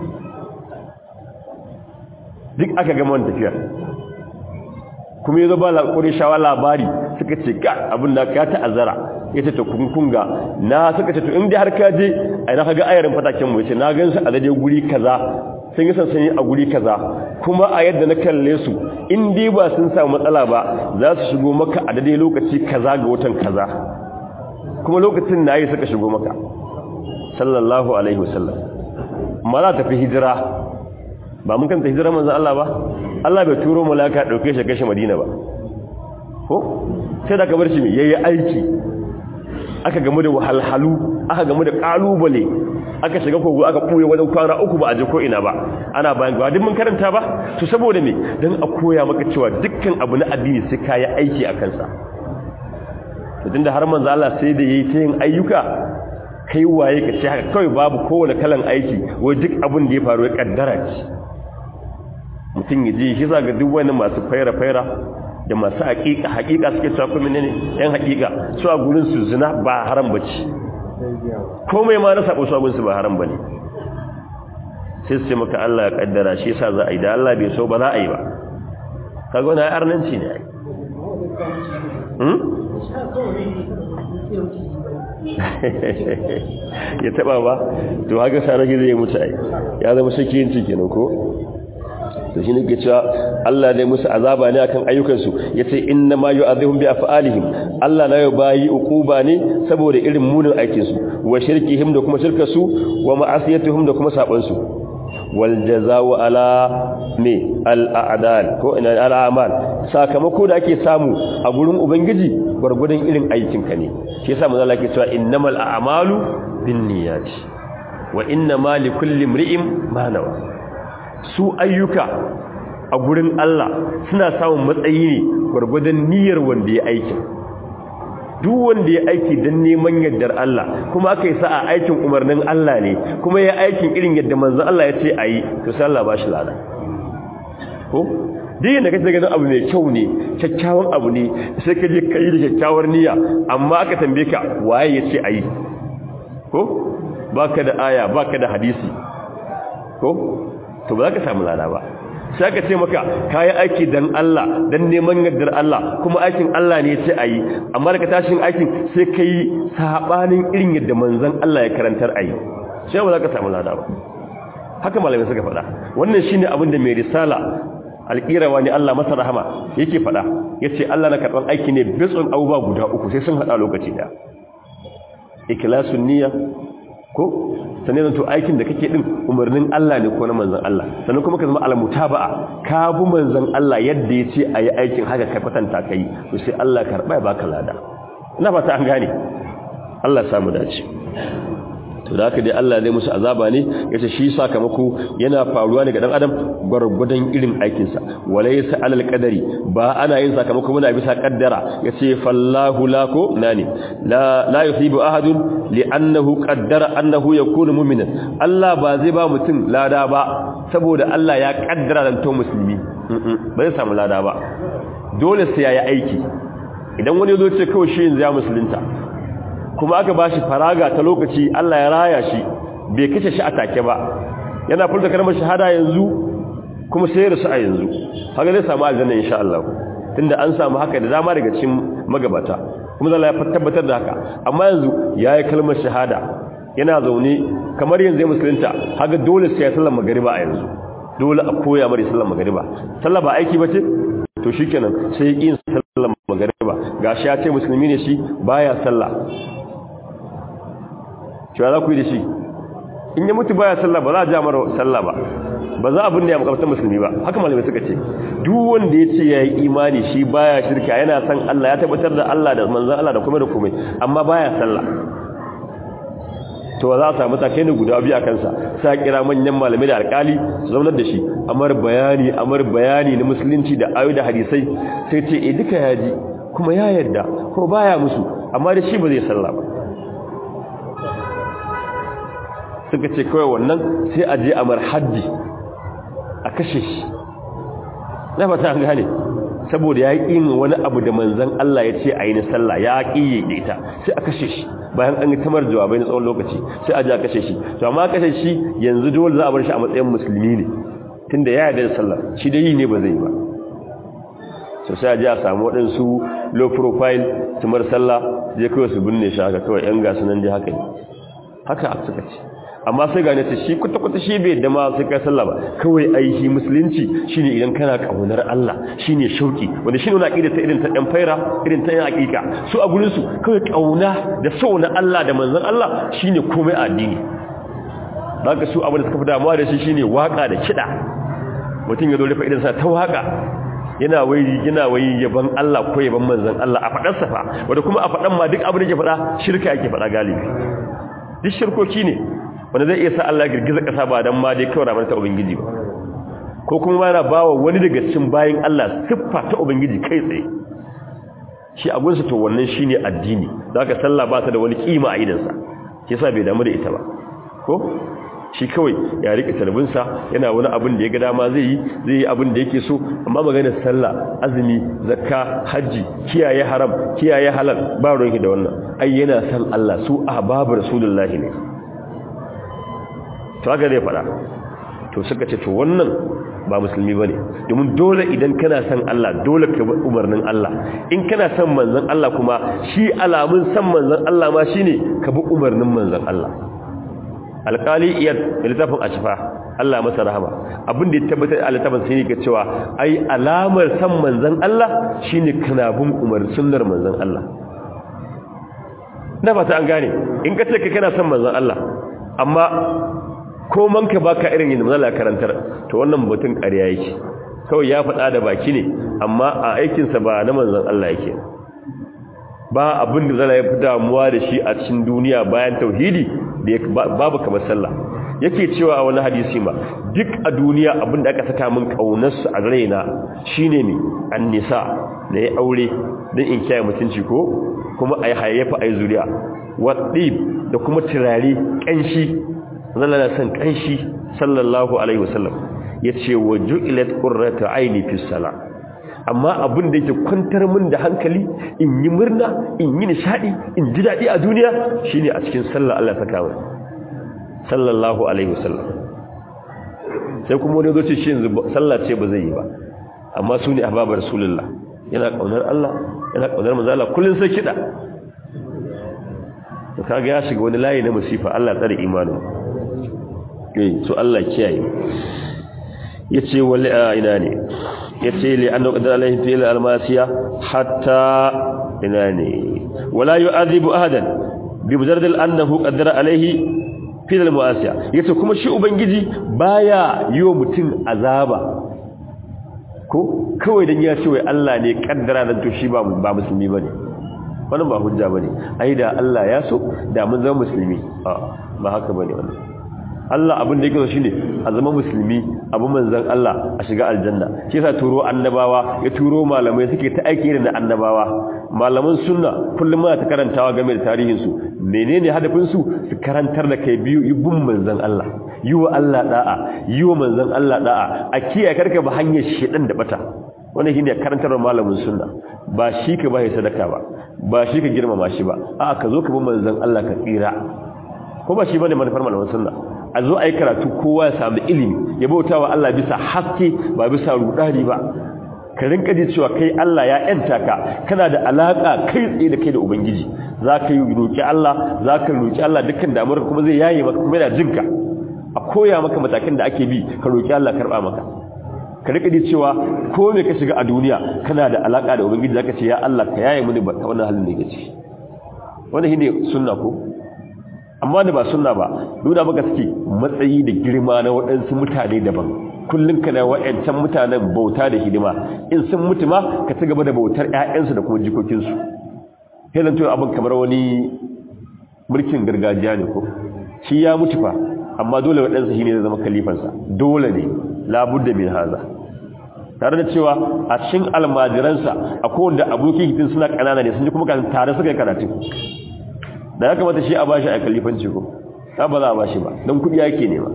duk aka gama wannan tafiyar kuma yazo ba lakuri shawa labari suka ce ga abin da ka ta'azzara yace to kun kunga na suka ce to in dai har ka je ai na kaga ayarin fataken mu yace na gan su a daidai guri kaza sun yi sansani a guri kaza kuma a yadda na kalle su in dai ba sun samu matsala ba za su shigo maka a daidai lokaci kaza ga watan kaza kuma lokacin na yi suka shigo maka sallallahu alaihi wasallam ma za ta fi hijira ba mun kanta hijira manzan Allah ba Allah bai turo malaka dauke shi kashe Madina ba ko sai da ka bar shi me yayi aiki aka gamu da wahalhalu aka gamu da kalubale aka shiga kogo aka koye wajen kwana uku ba a je ko ina ba ana bayan ba duk mun karanta ba to saboda me dan a koya maka cewa dukkan abu na addini sai kai aiki a kansa to tunda har manzo Allah sai da yayi ta yin ayyuka kai waye ka ce haka kawai babu kowane kalan aiki wai duk abin da ya faru ya kaddara ce mutum ya ji shi za ga duk wani masu faira-faira da masu haƙiƙa haƙiƙa suke cewa kuma ne yan haƙiƙa su a gurin su zina ba haram bace komai ma na sabo su a gurin su ba haram bane sai su ce maka Allah ya kaddara shi yasa za a yi da Allah bai so ba za a yi ba kaga wannan arnanci ne ai hmm ya taba ba to haka sarki zai mutu ai ya zama shakiyin ciki kenan ko to shi nake cewa Allah ne musu azaba ne akan ayyukansu yace inna ma yu'adhibum bi af'alihim Allah na bayi uquba ne saboda irin munin aikin su wa shirkihim da kuma shirkar su wa ma'asiyatuhum da kuma saban su wal jazaa'u ala me al a'dal ko ina al a'mal sakamako da ake samu a gurin ubangiji gurgurdan irin aikin ka ne shi yasa manzo Allah ke cewa innamal a'malu binniyati wa innamal likulli imri'in ma nawa su ayyuka a gurin Allah suna samun matsayi ne gwargwadon niyyar wanda ya aiki duk wanda ya aiki don neman yardar Allah kuma aka yi sa'a aikin umarnin Allah ne kuma ya aikin irin yadda manzon Allah ya ce a yi to sai Allah ba shi lada ko duk da kace ganin abu mai kyau ne kyakkyawan abu ne sai ka je kai da kyakkyawar niyya amma aka tambaye ka waye ya ce a yi ko baka da aya baka da hadisi ko to ba za ka samu lada ba sai ka ce maka kayi aiki dan Allah dan neman yardar Allah kuma aikin Allah ne sai ayi amma daga tashin aikin sai kai sabanin irin yadda manzon Allah ya karantar ayi sai ba za ka samu lada ba haka malamai suka faɗa wannan shine abin da mai risala alƙirawa ne Allah masa rahama yake faɗa yace Allah na karɓan aiki ne bitsun abubuwa guda uku sai sun haɗa lokaci ɗaya ikhlasun niyya ko sannan to aikin da kake din umarnin Allah ne ko na manzon Allah sannan kuma ka zama almutaba'a ka bi manzon Allah yadda yace ayi aikin haka ka kwatanta kai to sai Allah karba ya baka lada ina fata an gane Allah ya samu dace to da haka dai Allah zai musu azaba ne yace shi sakamako yana faruwa ne ga dan adam gurgudan irin aikin sa walaysa alal qadari ba ana yin sakamako muna bisa kaddara yace fallahu lako nani la la yusibu ahadun li'annahu qaddara annahu yakunu mu'minan Allah ba zai ba mutum lada ba saboda Allah ya kaddara dan to musulmi bai samu lada ba dole sai yayi aiki idan wani zo ce kawai shi yanzu ya musulunta kuma aka ba shi faraga ta lokaci Allah ya raya shi bai kace shi a take ba yana furta kalmar shahada yanzu kuma sai ya rasu a yanzu haka zai samu aljanna insha Allah tunda an samu haka da dama daga cikin magabata kuma Allah ya tabbatar da haka amma yanzu yayi kalmar shahada yana zaune kamar yanzu ya musulunta haka dole sai ya sallama magariba a yanzu dole a koya mari sallama magariba sallah ba aiki bace to shikenan sai yin sallar magariba gashi ya ce musulmi ne shi baya sallah cewa za ku yi da shi in ya mutu baya sallah ba za a ja mara sallah ba ba za a binne ya makamtar musulmi ba haka malamai suka ce duk wanda ya ce ya yi imani shi baya shirka yana san Allah ya tabbatar da Allah da manzan Allah da kuma da komai amma baya sallah to za a samu takai ne guda biyu a kansa sa kira manyan malamai da alkali su zaunar da shi amar bayani amar bayani na musulunci da ayo da hadisai sai ce e duka ya ji kuma ya yarda ko baya musu amma da shi ba zai sallah ba suka ce kawai wannan sai a je a marhaddi a kashe shi na fata an gane saboda ya ƙi wani abu da manzan Allah ya ce a yi na sallah ya ƙi da ita sai a kashe shi bayan an yi tamar jawabai na tsawon lokaci sai a je a kashe shi to amma kashe shi yanzu dole za a bar shi a matsayin musulmi ne tunda ya yarda da sallah shi da yi ne ba zai yi ba so sai a je a samu waɗansu low profile su mar sallah je kawai su binne shi haka kawai yan gasu nan je haka ne haka suka ce amma sai gane ta shi kwata-kwata shi bai dama sai kai sallah ba kawai ai shi musulunci shine idan kana kaunar Allah shine shauki wanda shine wani aqida ta irin ta dan faira irin ta yan hakika su a gurin su kawai kauna da so na Allah da manzon Allah shine komai addini haka su abin da suka fi damuwa da shi shine waka da kida mutum ya zo rufe idan sa ta waka yana wai yana wai yaban Allah ko yaban manzon Allah a fadar sa fa wanda kuma a fadan ma duk abin da yake fada shirka yake fada galibi duk shirkoki ne wanda zai iya sa Allah girgiza ƙasa ba don ma dai kawai ramar ta Ubangiji ba ko kuma yana ba wa wani daga cikin bayan Allah siffa ta Ubangiji kai tsaye shi a gunsa to wannan shi ne addini za ka sallah ba ta da wani kima a idansa shi sa bai damu da ita ba ko shi kawai ya rike talbinsa yana wani abin da ya ga dama zai yi zai yi abin da yake so amma maganar sallah azumi zakka haji kiyaye haram kiyaye halal ba ruwanki da wannan ai yana san Allah su ahbabu rasulullahi ne to haka zai fada to suka ce to wannan ba musulmi bane domin dole idan kana san Allah dole ka bi umarnin Allah in kana san manzon Allah kuma shi alamun san manzon Allah ma shine ka bi umarnin manzon Allah alƙali iyad da littafin ashifa Allah masa rahama abin da ya tabbatar a littafin sai ne ga cewa ai alamar san manzon Allah shine kana bin umar sunnar manzon Allah na fata an gane in ka ce ka kana san manzon Allah amma ko man ka baka irin yin manzon karantar to wannan mutum ƙarya yake kawai ya faɗa da baki ne amma a aikinsa ba na manzon Allah yake ba abin da zai fi damuwa da shi a cikin duniya bayan tauhidi babu kamar sallah yake cewa a wani hadisi ma duk a duniya abin da aka saka min kaunarsu a raina shine ne annisa da ya aure don in kiyaye mutunci ko kuma a yi hayyafa a yi zuriya waɗib da kuma turare ƙanshi zalla san ƙanshi sallallahu alaihi wasallam ya ce wa ju'ilat qurratu aini fi salat amma abin da yake kwantar min da hankali in yi murna in yi nishadi in ji daɗi a duniya shine a cikin sallar Allah saka mai sallallahu alaihi wasallam sai kuma wani zoce shi yanzu sallah ce ba zai yi ba amma su ne ahbabar rasulullah yana kaunar Allah yana kaunar manzo Allah kullun sai kida to kaga ya shiga wani layi na musifa Allah tsare imanin eh to Allah kiyaye yace wali ina ne yace li annahu qadara alaihi fi al-masiya hatta ina ne wala yu'adhibu ahadan bi mujarrad annahu qadara alaihi fi al-masiya yace kuma shi ubangiji baya yiwo mutum azaba ko kawai dan ya ce wai Allah ne kaddara dan to shi ba ba musulmi bane wannan ba hujja bane ai da Allah ya so da mun zama musulmi a ba haka bane wannan Allah abin da yake so shine a zama musulmi abu manzon Allah a shiga aljanna shi yasa turo annabawa ya turo malamai suke ta aiki irin da annabawa malaman sunna kullum muna ta karantawa game da tarihin su menene hadafin su su karantar da kai biyu ibun manzon Allah yi wa Allah da'a yi wa manzon Allah da'a a kiyaye karka ba hanyar shedan da bata wannan shine karantar malamin sunna ba shi ka ba sadaka ba ba shi ka girmama shi ba a ka zo ka bi manzon Allah ka tsira ko ba shi bane manufar malamin sunna a zo a yi karatu kowa ya samu ilimi ya bauta wa Allah bisa haske ba bisa rudani ba ka rinka ji cewa kai Allah ya yanta ka kana da alaka kai tsaye da kai da ubangiji za ka yi roƙi Allah za ka roƙi Allah dukkan damuwar kuma zai yaye maka kuma yana jinka a koya maka matakan da ake bi ka roƙi Allah karɓa maka ka rika ji cewa ko me ka shiga a duniya kana da alaka da ubangiji zaka ce ya Allah ka yaye mini wannan halin da yake ciki wannan shine sunna ko amma da ba sunna ba nuna maka suke matsayi da girma na waɗansu mutane daban kullum kana wa'ancan mutanen bauta da hidima in sun mutu ma ka ci gaba da bautar ƴaƴansu da kuma jikokinsu helan to abin kamar wani mulkin gargajiya ne ko shi ya mutu fa amma dole waɗansu shi ne zai zama kalifansa dole ne labudda min haza tare da cewa a cikin almajiransa a kowanne abokin hitin suna ƙanana ne sun ji kuma tare suka yi karatu da ya kamata shi a bashi a kalifanci ko ta ba za a bashi ba don kudi yake nema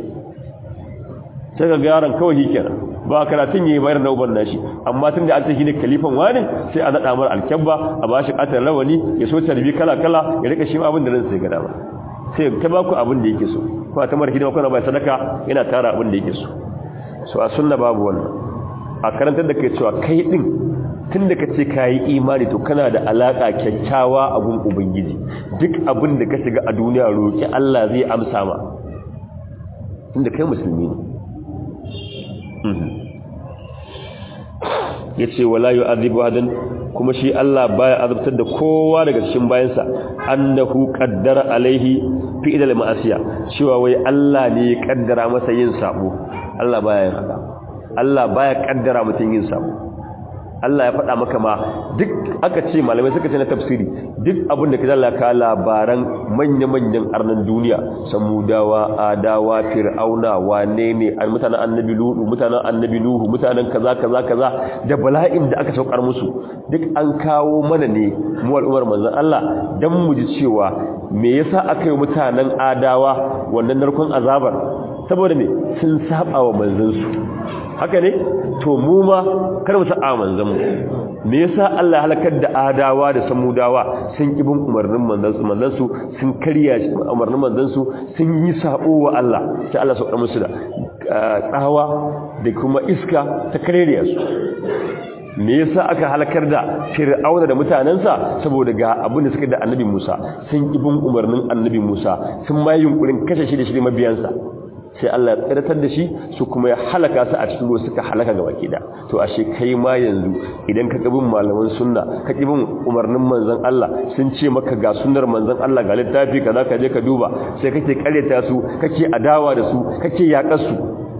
sai ga yaron kawai shi kenan ba karatun yayi bayar da uban nashi amma tun da an ce shi ne kalifan wani sai a nada mar alkyabba a bashi katar rawani ya so tarbi kala kala ya rika shi abin da ran sai ga dama sai ta ba ku abin da yake so ko ta mar hidima kuna bai sadaka yana tara abin da yake so so a sunna babu wannan a karantar da kai cewa kai din tun da ka ce ka yi imani to kana da alaƙa kyakkyawa a gun ubangiji duk abin da ka shiga a duniya roƙi Allah zai amsa ma inda kai musulmi ne ya ce wala yi azibu hadin kuma shi Allah baya azabtar da kowa daga cikin bayansa annahu qaddara alaihi fi idal ma'asiya cewa wai Allah ne ya kaddara masa yin sabo Allah baya yin haka Allah baya kaddara mutum yin sabo Allah ya faɗa maka ma duk aka ce malamai suka ce na tafsiri duk abin da kaza ka labaran manya-manyan arnan duniya samudawa adawa fir'auna wane ne mutanen annabi lutu mutanen annabi nuhu mutanen kaza kaza kaza da bala'in da aka saukar musu duk an kawo mana ne mu al'ummar manzon Allah dan mu ji cewa me yasa aka yi mutanen adawa wannan narkon azabar saboda me sun saba wa manzansu haka ne to mu ma kar mu sa'a manzan mu me yasa Allah ya halakar da adawa da samudawa sun kibin umarnin manzansu manzansu sun karya umarnin manzansu sun yi sabo wa Allah sai Allah sauka musu da tsawa da kuma iska ta kareriya su me yasa aka halakar da fir'auna da mutanansa saboda ga abin da suka da annabi Musa sun kibin umarnin annabi Musa sun ma yunkurin kashe shi da shi mabiyansa sai Allah ya tsiratar da shi su kuma ya halaka su a cikin ruwa suka halaka gaba da to ashe kai ma yanzu idan ka kabin malaman sunna ka kibin umarnin manzon Allah sun ce maka ga sunnar manzon Allah ga littafi kaza ka je ka duba sai kake kareta su kake adawa da su kake yakar su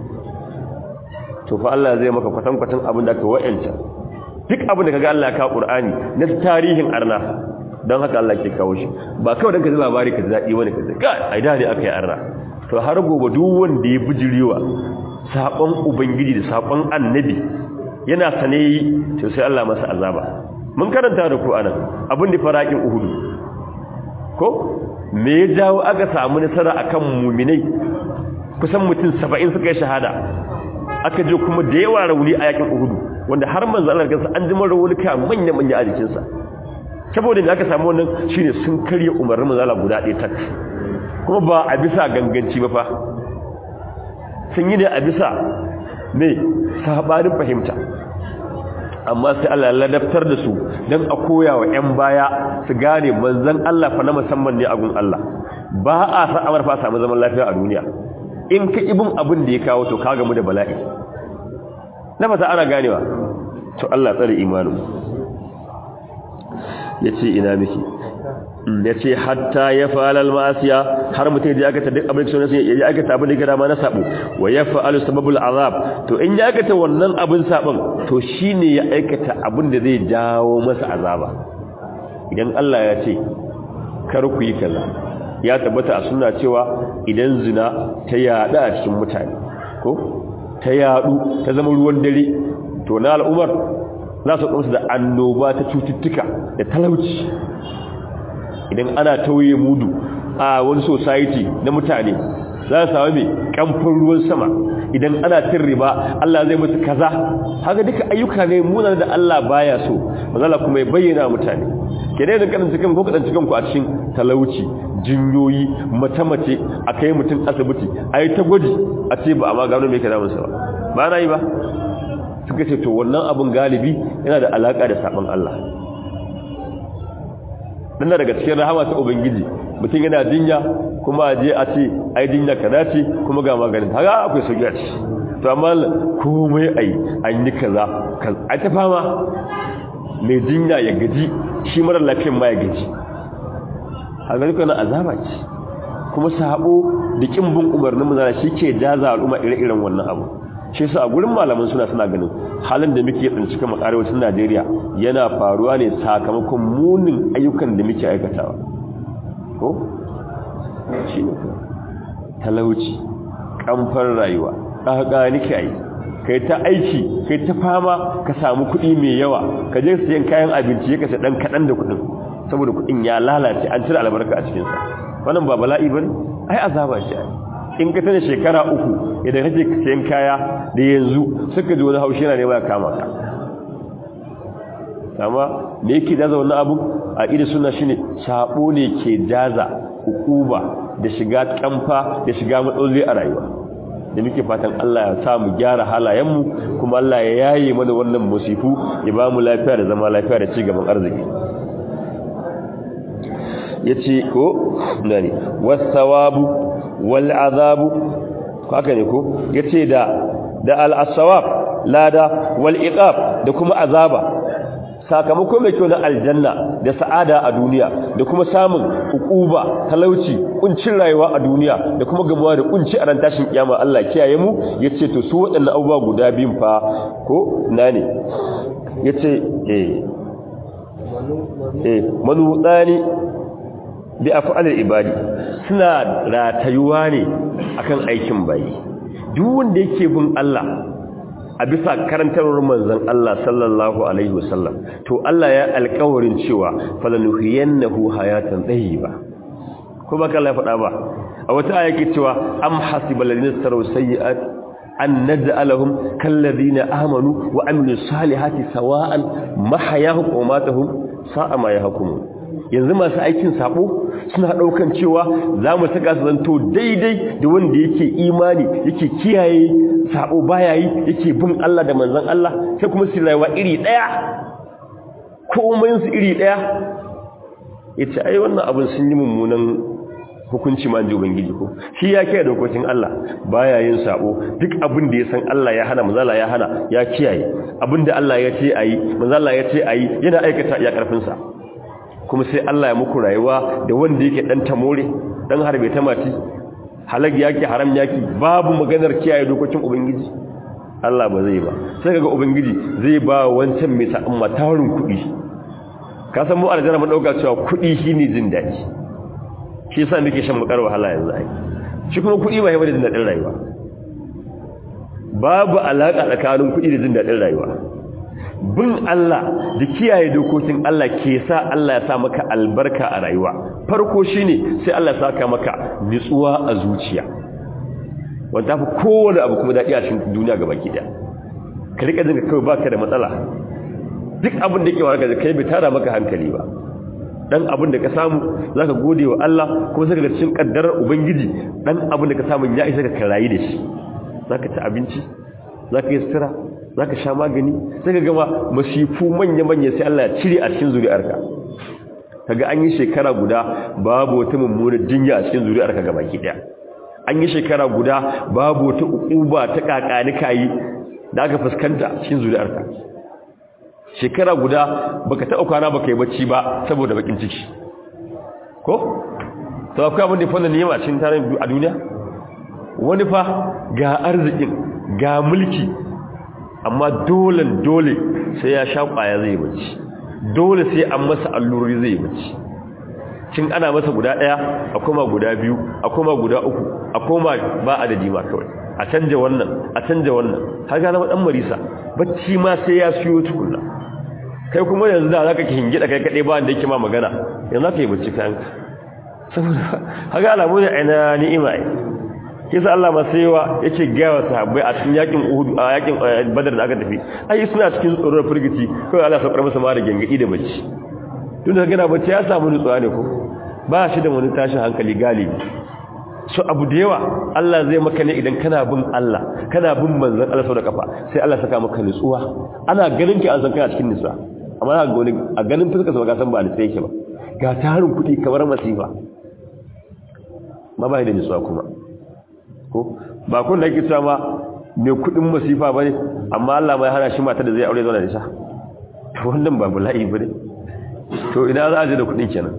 to fa Allah zai maka kwatan kwatan abin da ka wa'anta duk abin da kaga Allah ya kawo Qur'ani na tarihin arna don haka Allah ke kawo shi ba kawai dan ka ji labari ka ji dadi bane ka ji ka ai da ne aka yi arna to har gobe duk wanda ya bijirewa sakon ubangiji da sakon annabi yana sane to sai Allah masa azaba mun karanta da ku anan abin da farakin uhudu ko me ya jawo aka samu nasara akan mu'minai kusan mutum 70 suka yi shahada aka je kuma da yawa rauni a yakin uhudu wanda har manzo Allah kansa an ji rauni ka manya manya a jikinsa saboda da aka samu wannan shine sun karya umarnin manzo Allah guda ɗaya tak kuma ba a bisa ganganci ba fa sun yi ne a bisa ne sabanin fahimta amma sai Allah ya ladabtar da su don a koya wa 'yan baya su gane manzan Allah fa na musamman ne a gun Allah ba a sa'amar fa samu zaman lafiya a duniya in ka ibin abin da ya kawo to ka gamu da bala'i na fata ana ganewa to Allah tsare imanin ya ce ina miki ya ce hatta ya fa'alal ma'asiya har mutum ya aikata duk abin da ya aikata abin da ya dama na sabo wa ya fa'alu sababul azab to in ya aikata wannan abin sabon to shine ya aikata abin da zai jawo masa azaba idan Allah ya ce kar ku yi kaza ya tabbata a sunna cewa idan zina ta yada a cikin mutane ko ta yadu ta zama ruwan dare to na al'umar za su kumsu da annoba ta cututtuka da talauci idan ana tauye mudu a wani society na mutane za su samu mai kamfin ruwan sama idan ana cin riba Allah zai musu kaza haka duka ayyuka ne munan da Allah baya so mazala kuma ya bayyana mutane ke dai da kadan cikin ko kadan cikin ku a cikin talauci jinyoyi mace-mace a kai mutum asibiti a yi ta gwaji a ce ba a ma gano mai kaza musu ba ba na yi ba suka ce to wannan abin galibi yana da alaka da sabon Allah dan daga cikin rahama ta ubangiji mutum yana jinya kuma je a ce ai jinya kaza ce kuma ga maganin haka akwai sauki a ci to amma komai ai an yi kaza ai ta fama mai jinya ya gaji shi mara lafiyan ma ya gaji haka duka na azaba ce kuma sabo da kin bin umarnin mu shi ke jaza al'umma ire-iren wannan abu shi yasa a gurin malaman suna suna ganin halin da muke tsinci kan arewacin Najeriya yana faruwa ne sakamakon munin ayyukan da muke aikatawa ko shi ne talauci kamfar rayuwa ɗaga nake ai kai ta aiki kai ta fama ka samu kuɗi mai yawa ka je sayan kayan abinci ya kasa ɗan kaɗan da kuɗin saboda kuɗin ya lalace an cire albarka a cikinsa wannan ba bala'i ba ne ai azaba ce ai in ka tana shekara uku idan kake sayan kaya da yanzu suka ji wani haushi yana nema ya kama ka amma me yake jaza wannan abu a idan suna shine sabo ne ke jaza hukuba da shiga kamfa da shiga matsaloli a rayuwa da muke fatan Allah ya sa mu gyara halayenmu kuma Allah ya yaye mana wannan musifu ya ba mu lafiya da zama lafiya da cigaban arziki yace ko nani was-sawabu wal-azabu haka ne ko yace da da al-asawab lada wal-iqab da kuma azaba sakamako mai kyau na aljanna da sa'ada a duniya da kuma samun hukuba talauci kuncin rayuwa a duniya da kuma gamuwa da kunci a ran tashin kiyama Allah kiyaye mu yace to su waɗannan abubuwa guda biyun fa ko na ne yace eh eh manudani bi af'al ibadi suna ratayuwa ne akan aikin bayi duk wanda yake bin Allah a bisa karantarwar manzon Allah sallallahu alaihi wasallam to Allah ya alƙawarin cewa falanuhiyannahu hayatan tayyiba ko baka Allah ya faɗa ba a wata aya yake cewa am hasibal ladina saru sayyi'at an naj'alahum kal ladina amanu wa amilus salihati sawa'an mahayahum wa matahum sa'a ma yahkumun yanzu masu aikin sabo suna daukan cewa za mu saka su zanto daidai da wanda yake imani yake kiyaye sabo baya yi yake bin Allah da manzon Allah sai kuma su rayuwa iri daya komai su iri daya yace ai wannan abin sun yi mummunan hukunci ma ji ubangiji ko shi ya kiyaye dokokin Allah baya yin sabo duk abin da ya san Allah ya hana manzala ya hana ya kiyaye abin da Allah ya ce ayi manzala ya ce ayi yana aikata ya karfin sa kuma sai Allah ya muku rayuwa da wanda yake dan tamore dan harbe ta mati halag yaki haram yaki babu maganar kiyaye dokokin ubangiji Allah ba zai ba sai kaga ubangiji zai ba wancan mai sa'an matarin kuɗi ka san mu aljanna mun dauka cewa kuɗi shine jin daɗi shi yasa muke shan bakar wahala yanzu ai shi kuma kuɗi ba yawa da jin daɗin rayuwa babu alaka tsakanin kuɗi da jin daɗin rayuwa bin Allah da kiyaye dokokin Allah ke sa Allah ya sa maka albarka a rayuwa farko shine sai Allah ya saka maka nutsuwa a zuciya wanda fi kowane abu kuma daɗi a cikin duniya gaba ki daya ka rika jin kawai baka da matsala duk abin da yake warka da kai bai tara maka hankali ba dan abin da ka samu zaka gode wa Allah kuma saka da cikin kaddarar ubangiji dan abin da ka samu ya isa ka karayi da shi zaka ci abinci zaka yi sutura zaka sha magani sai ka gama masifu manya manya sai Allah ya cire a cikin zuri'arka kaga an yi shekara guda babu wata mummunar jinya a cikin zuri'arka gabaki daya an yi shekara guda babu wata ukuba ta kakani kayi da aka fuskanta cikin zuri'arka shekara guda baka taɓa kwana baka yi bacci ba saboda bakin ciki ko to akwai abin da fa ne yama cikin tarin a duniya wani fa ga arzikin ga mulki amma dole dole sai ya sha kwaya zai bacci dole sai an masa allurori zai bacci cin ana masa guda daya a koma guda biyu a koma guda uku a koma ba adadi ma kawai a canja wannan a canja wannan har ga zama dan marisa bacci ma sai ya siyo tukunna kai kuma yanzu da zaka ki hingida kai kade ba wanda yake ma magana yanzu zaka yi bacci kan saboda haka alamu ne aina ni'ima ai kisa Allah ma sai wa yake ga wa sahabbai a cikin yakin Uhud a yakin Badar da aka tafi ai suna cikin tsoron firgici kai Allah saukar masa ma da gangadi da bacci tun da gana bacci ya samu nutsuwa ne ko ba shi da wani tashin hankali galibi so abu da yawa Allah zai maka ne idan kana bin Allah kana bin manzon Allah sau da kafa sai Allah saka maka nutsuwa ana ganin ki an san kana cikin nutsuwa amma ga wani a ganin fuskar sa ga san ba ni sai yake ba ga tarin kuɗi kamar masifa ma ba da nutsuwa kuma ko ba kun da yake cewa ma mai kuɗin masifa bane amma Allah mai hana shi mata da zai aure zuwa da isa to wannan ba bala'i bane to ina za a je da kuɗin kenan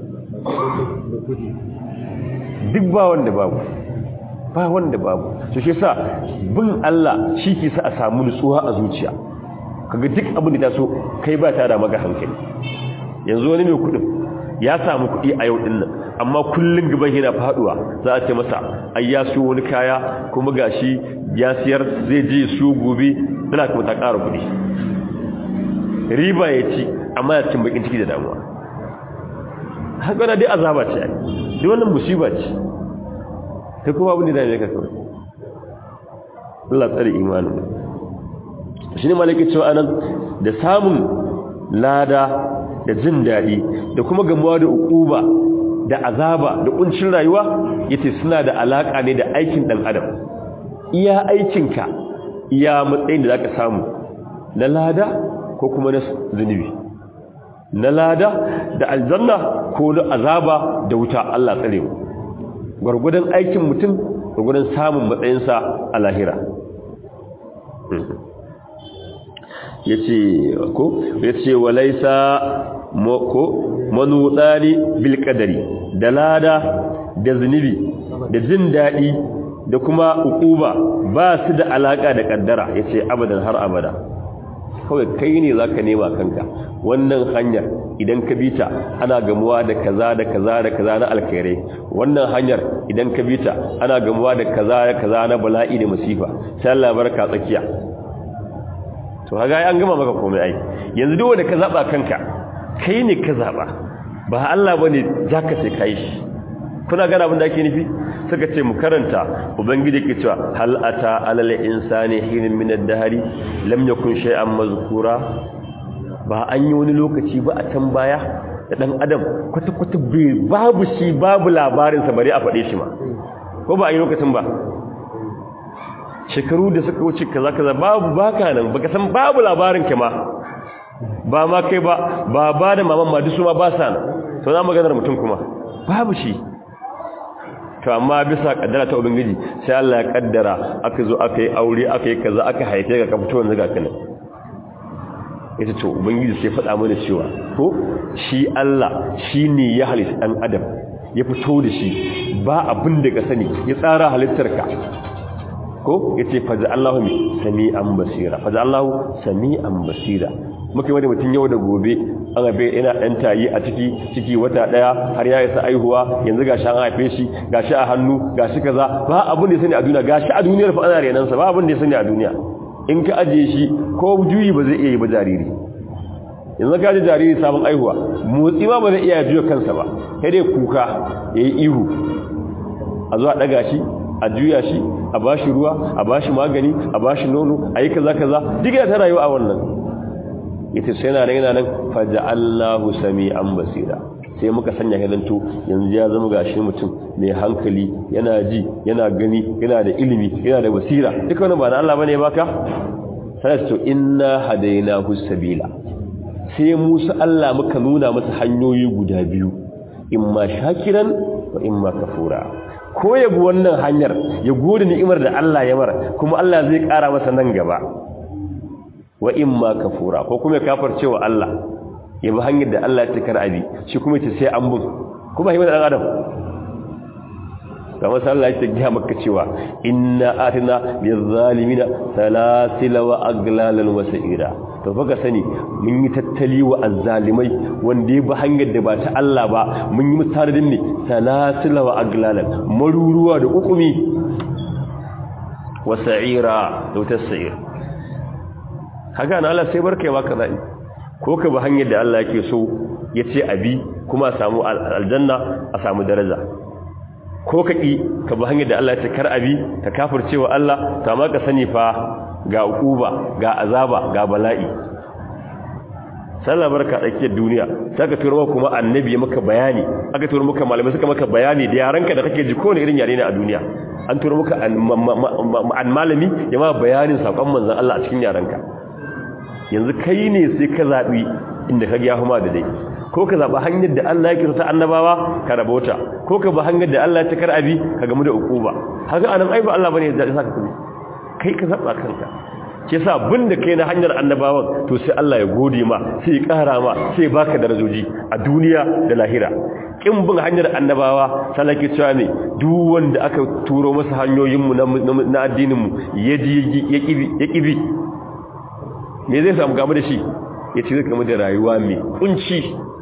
duk ba wanda babu ba wanda babu to shi sa bin Allah shi ke sa a samu nutsuwa a zuciya kaga duk abin da ta so kai ba ta da maka hankali yanzu wani mai kudin ya samu kudi a yau din nan amma kullun gaban yana faduwa za a ce masa ai ya siyo wani kaya kuma gashi ya siyar zai je siyo gobe tana kuma ta ƙara kudi riba ya ci amma ya cin bakin ciki da damuwa haka na dai azaba ce ai duk wannan musiba ce ta kuma abin da ya ka kawai Allah tsare imanin shi ne malaki cewa anan da samun lada da jin daɗi da kuma gamuwa da ukuba da azaba da kuncin rayuwa yace suna da alaka ne da aikin dan adam iya aikinka iya matsayin da zaka samu na lada ko kuma na zunubi na lada da aljanna ko na azaba da wuta Allah tsare mu gurgudan aikin mutum gurgudan samun matsayinsa a lahira yace ko yace walaisa ko manudani bil qadari da lada da zunubi da jin dadi da kuma ukuba ba su da alaka da kaddara yace abadan har abada kawai kai ne za ka nema kanka wannan hanyar idan ka bi ta ana gamuwa da kaza da kaza da kaza na alkhairai wannan hanyar idan ka bi ta ana gamuwa da kaza da kaza na bala'i da masifa sai Allah barka tsakiya to kaga an gama maka komai ai yanzu duk wanda ka zaba kanka kai ne ka zaba ba Allah bane zaka sai kai shi kuna gana abin da ake nufi suka ce mu karanta ubangiji ke cewa hal ata alal insani hin min ad-dahri lam yakun shay'an mazkura ba an yi wani lokaci ba a can baya da dan adam kwata kwata babu shi babu labarin sa bare a fade shi ma ko ba a yi lokacin ba shekaru da suka wuce kaza kaza babu baka nan baka san babu labarin ka ma ba ma kai ba ba ba da maman ma dusu ma ba sa nan to na maganar mutum kuma babu shi to amma bisa kaddara ta ubangiji sai Allah ya kaddara aka zo aka yi aure aka yi kaza aka haife ka ka fito yanzu ga kana ita to ubangiji sai faɗa mana cewa ko shi Allah shine ya halitta dan adam ya fito da shi ba abin da ka sani ya tsara halittarka ko yace faza Allahu sami'an basira faza Allahu sami'an basira muke wani mutum yau da gobe an abe ina ɗan tayi a ciki ciki wata ɗaya har ya isa aihuwa yanzu gashi an haife shi gashi a hannu gashi kaza ba abin da ya sani a duniya gashi a duniyar fa ana renan sa ba abin da ya sani a duniya in ka ajiye shi ko juyi ba zai iya yi ba jariri yanzu ka ji jariri sabon aihuwa motsi ma ba zai iya juya kansa ba sai dai kuka yayi ihu a zuwa daga shi a juya shi a bashi ruwa a bashi magani a bashi nono a yi kaza kaza duk ta rayuwa a wannan yace sai yana nan yana nan faja'allahu sami'an basira sai muka sanya hidanto yanzu ya zama gashi mutum mai hankali yana ji yana gani yana da ilimi yana da basira duka wannan ba na Allah bane baka sai to inna hadainahu sabila sai Musa Allah muka nuna masa hanyoyi guda biyu imma shakiran wa imma kafura ko ya bi wannan hanyar ya gode ni'imar da Allah ya mara kuma Allah zai kara masa nan gaba wa imma kafura ko kuma kafar cewa Allah ya bi hanyar da Allah ya tikar abi shi kuma yace sai an bin kuma himar dan adam kamar sai Allah ya ce maka cewa inna atina lizalimina salasila wa aglalan wa sa'ira to baka sani mun yi tattali wa azzalimai wanda ya bi hanyar da ba ta Allah ba mun yi musaradin ne salasila wa aglalan maruruwa da ukumi wa sa'ira da wutar sa'ira haka na Allah sai barka ya baka zaɓi ko ka bi hanyar da Allah yake so ya ce abi kuma a samu aljanna a samu daraja ko ka ƙi ka bi hanyar da Allah ya ce kar abi ka kafirce wa Allah ta ma ka sani fa ga ukuba ga azaba ga bala'i sallah barka tsakiyar duniya sai ka turo kuma annabi ya maka bayani aka turo maka malamai suka maka bayani da yaranka da kake ji kowane irin yare ne a duniya an turo maka an malami ya ma bayanin sakon manzon Allah a cikin yaranka yanzu kai ne sai ka zaɓi inda ka gya huma da dai ko ka zaɓi hanyar da Allah ya kirta annabawa ka rabota ko ka bi hanyar da Allah ya cikar abi ka gamu da ukuba haka anan ai ba Allah bane ya saka kuma kai ka zaɓa kanka ke sa bin da kai na hanyar annabawan to sai Allah ya gode ma sai ya ƙara ma sai baka darajoji a duniya da lahira kin bin hanyar annabawa salaki cewa ne duk wanda aka turo masa hanyoyinmu na addininmu ya ji ya kibi me zai samu gamu da shi ya ce zai gamu da rayuwa mai kunci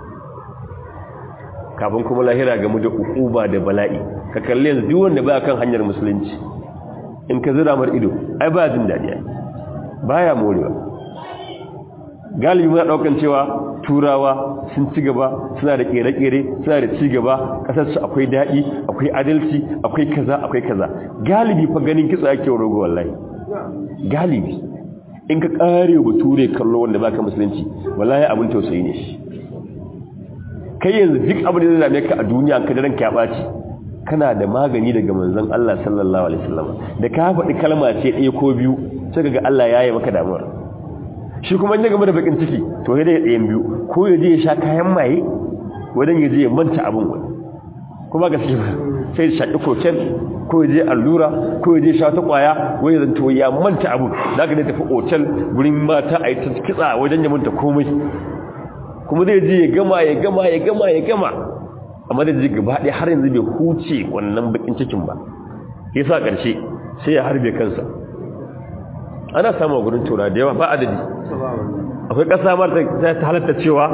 kafin kuma lahira gamu da ukuba da bala'i ka kalli yanzu duk wanda ba kan hanyar musulunci in ka zira mar ido ai ba jin daɗi baya morewa galibi muna ɗaukan cewa turawa sun ci gaba suna da ƙere-ƙere suna da ci gaba ƙasarsu akwai daɗi akwai adalci akwai kaza akwai kaza galibi fa ganin kitso ake rogo wallahi galibi in ka kare bature kallo wanda baka musulunci wallahi abin tausayi ne shi kai yanzu duk abin da zai dame ka a duniya ka daren ka baci kana da magani daga manzon Allah sallallahu alaihi wasallam da ka faɗi kalma ce ɗaya ko biyu sai kaga Allah ya yi maka damuwar shi kuma in ya gama da bakin ciki to sai dai ɗayan biyu ko ya je ya sha kayan maye wadan ya je ya manta abin wani kuma gaskiya sai ya shaƙi koken ko ya je allura ko ya je sha ta kwaya wai zan to ya manta abu da ka tafi otal gurin mata a yi ta kitsa wajen ya manta komai kuma zai je ya gama ya gama ya gama ya gama amma da ji gaba ɗaya har yanzu bai huce wannan bakin cikin ba ya sa ƙarshe sai ya harbe kansa ana samun gurin tura da yawa ba adadi akwai ƙasa mar ta halatta cewa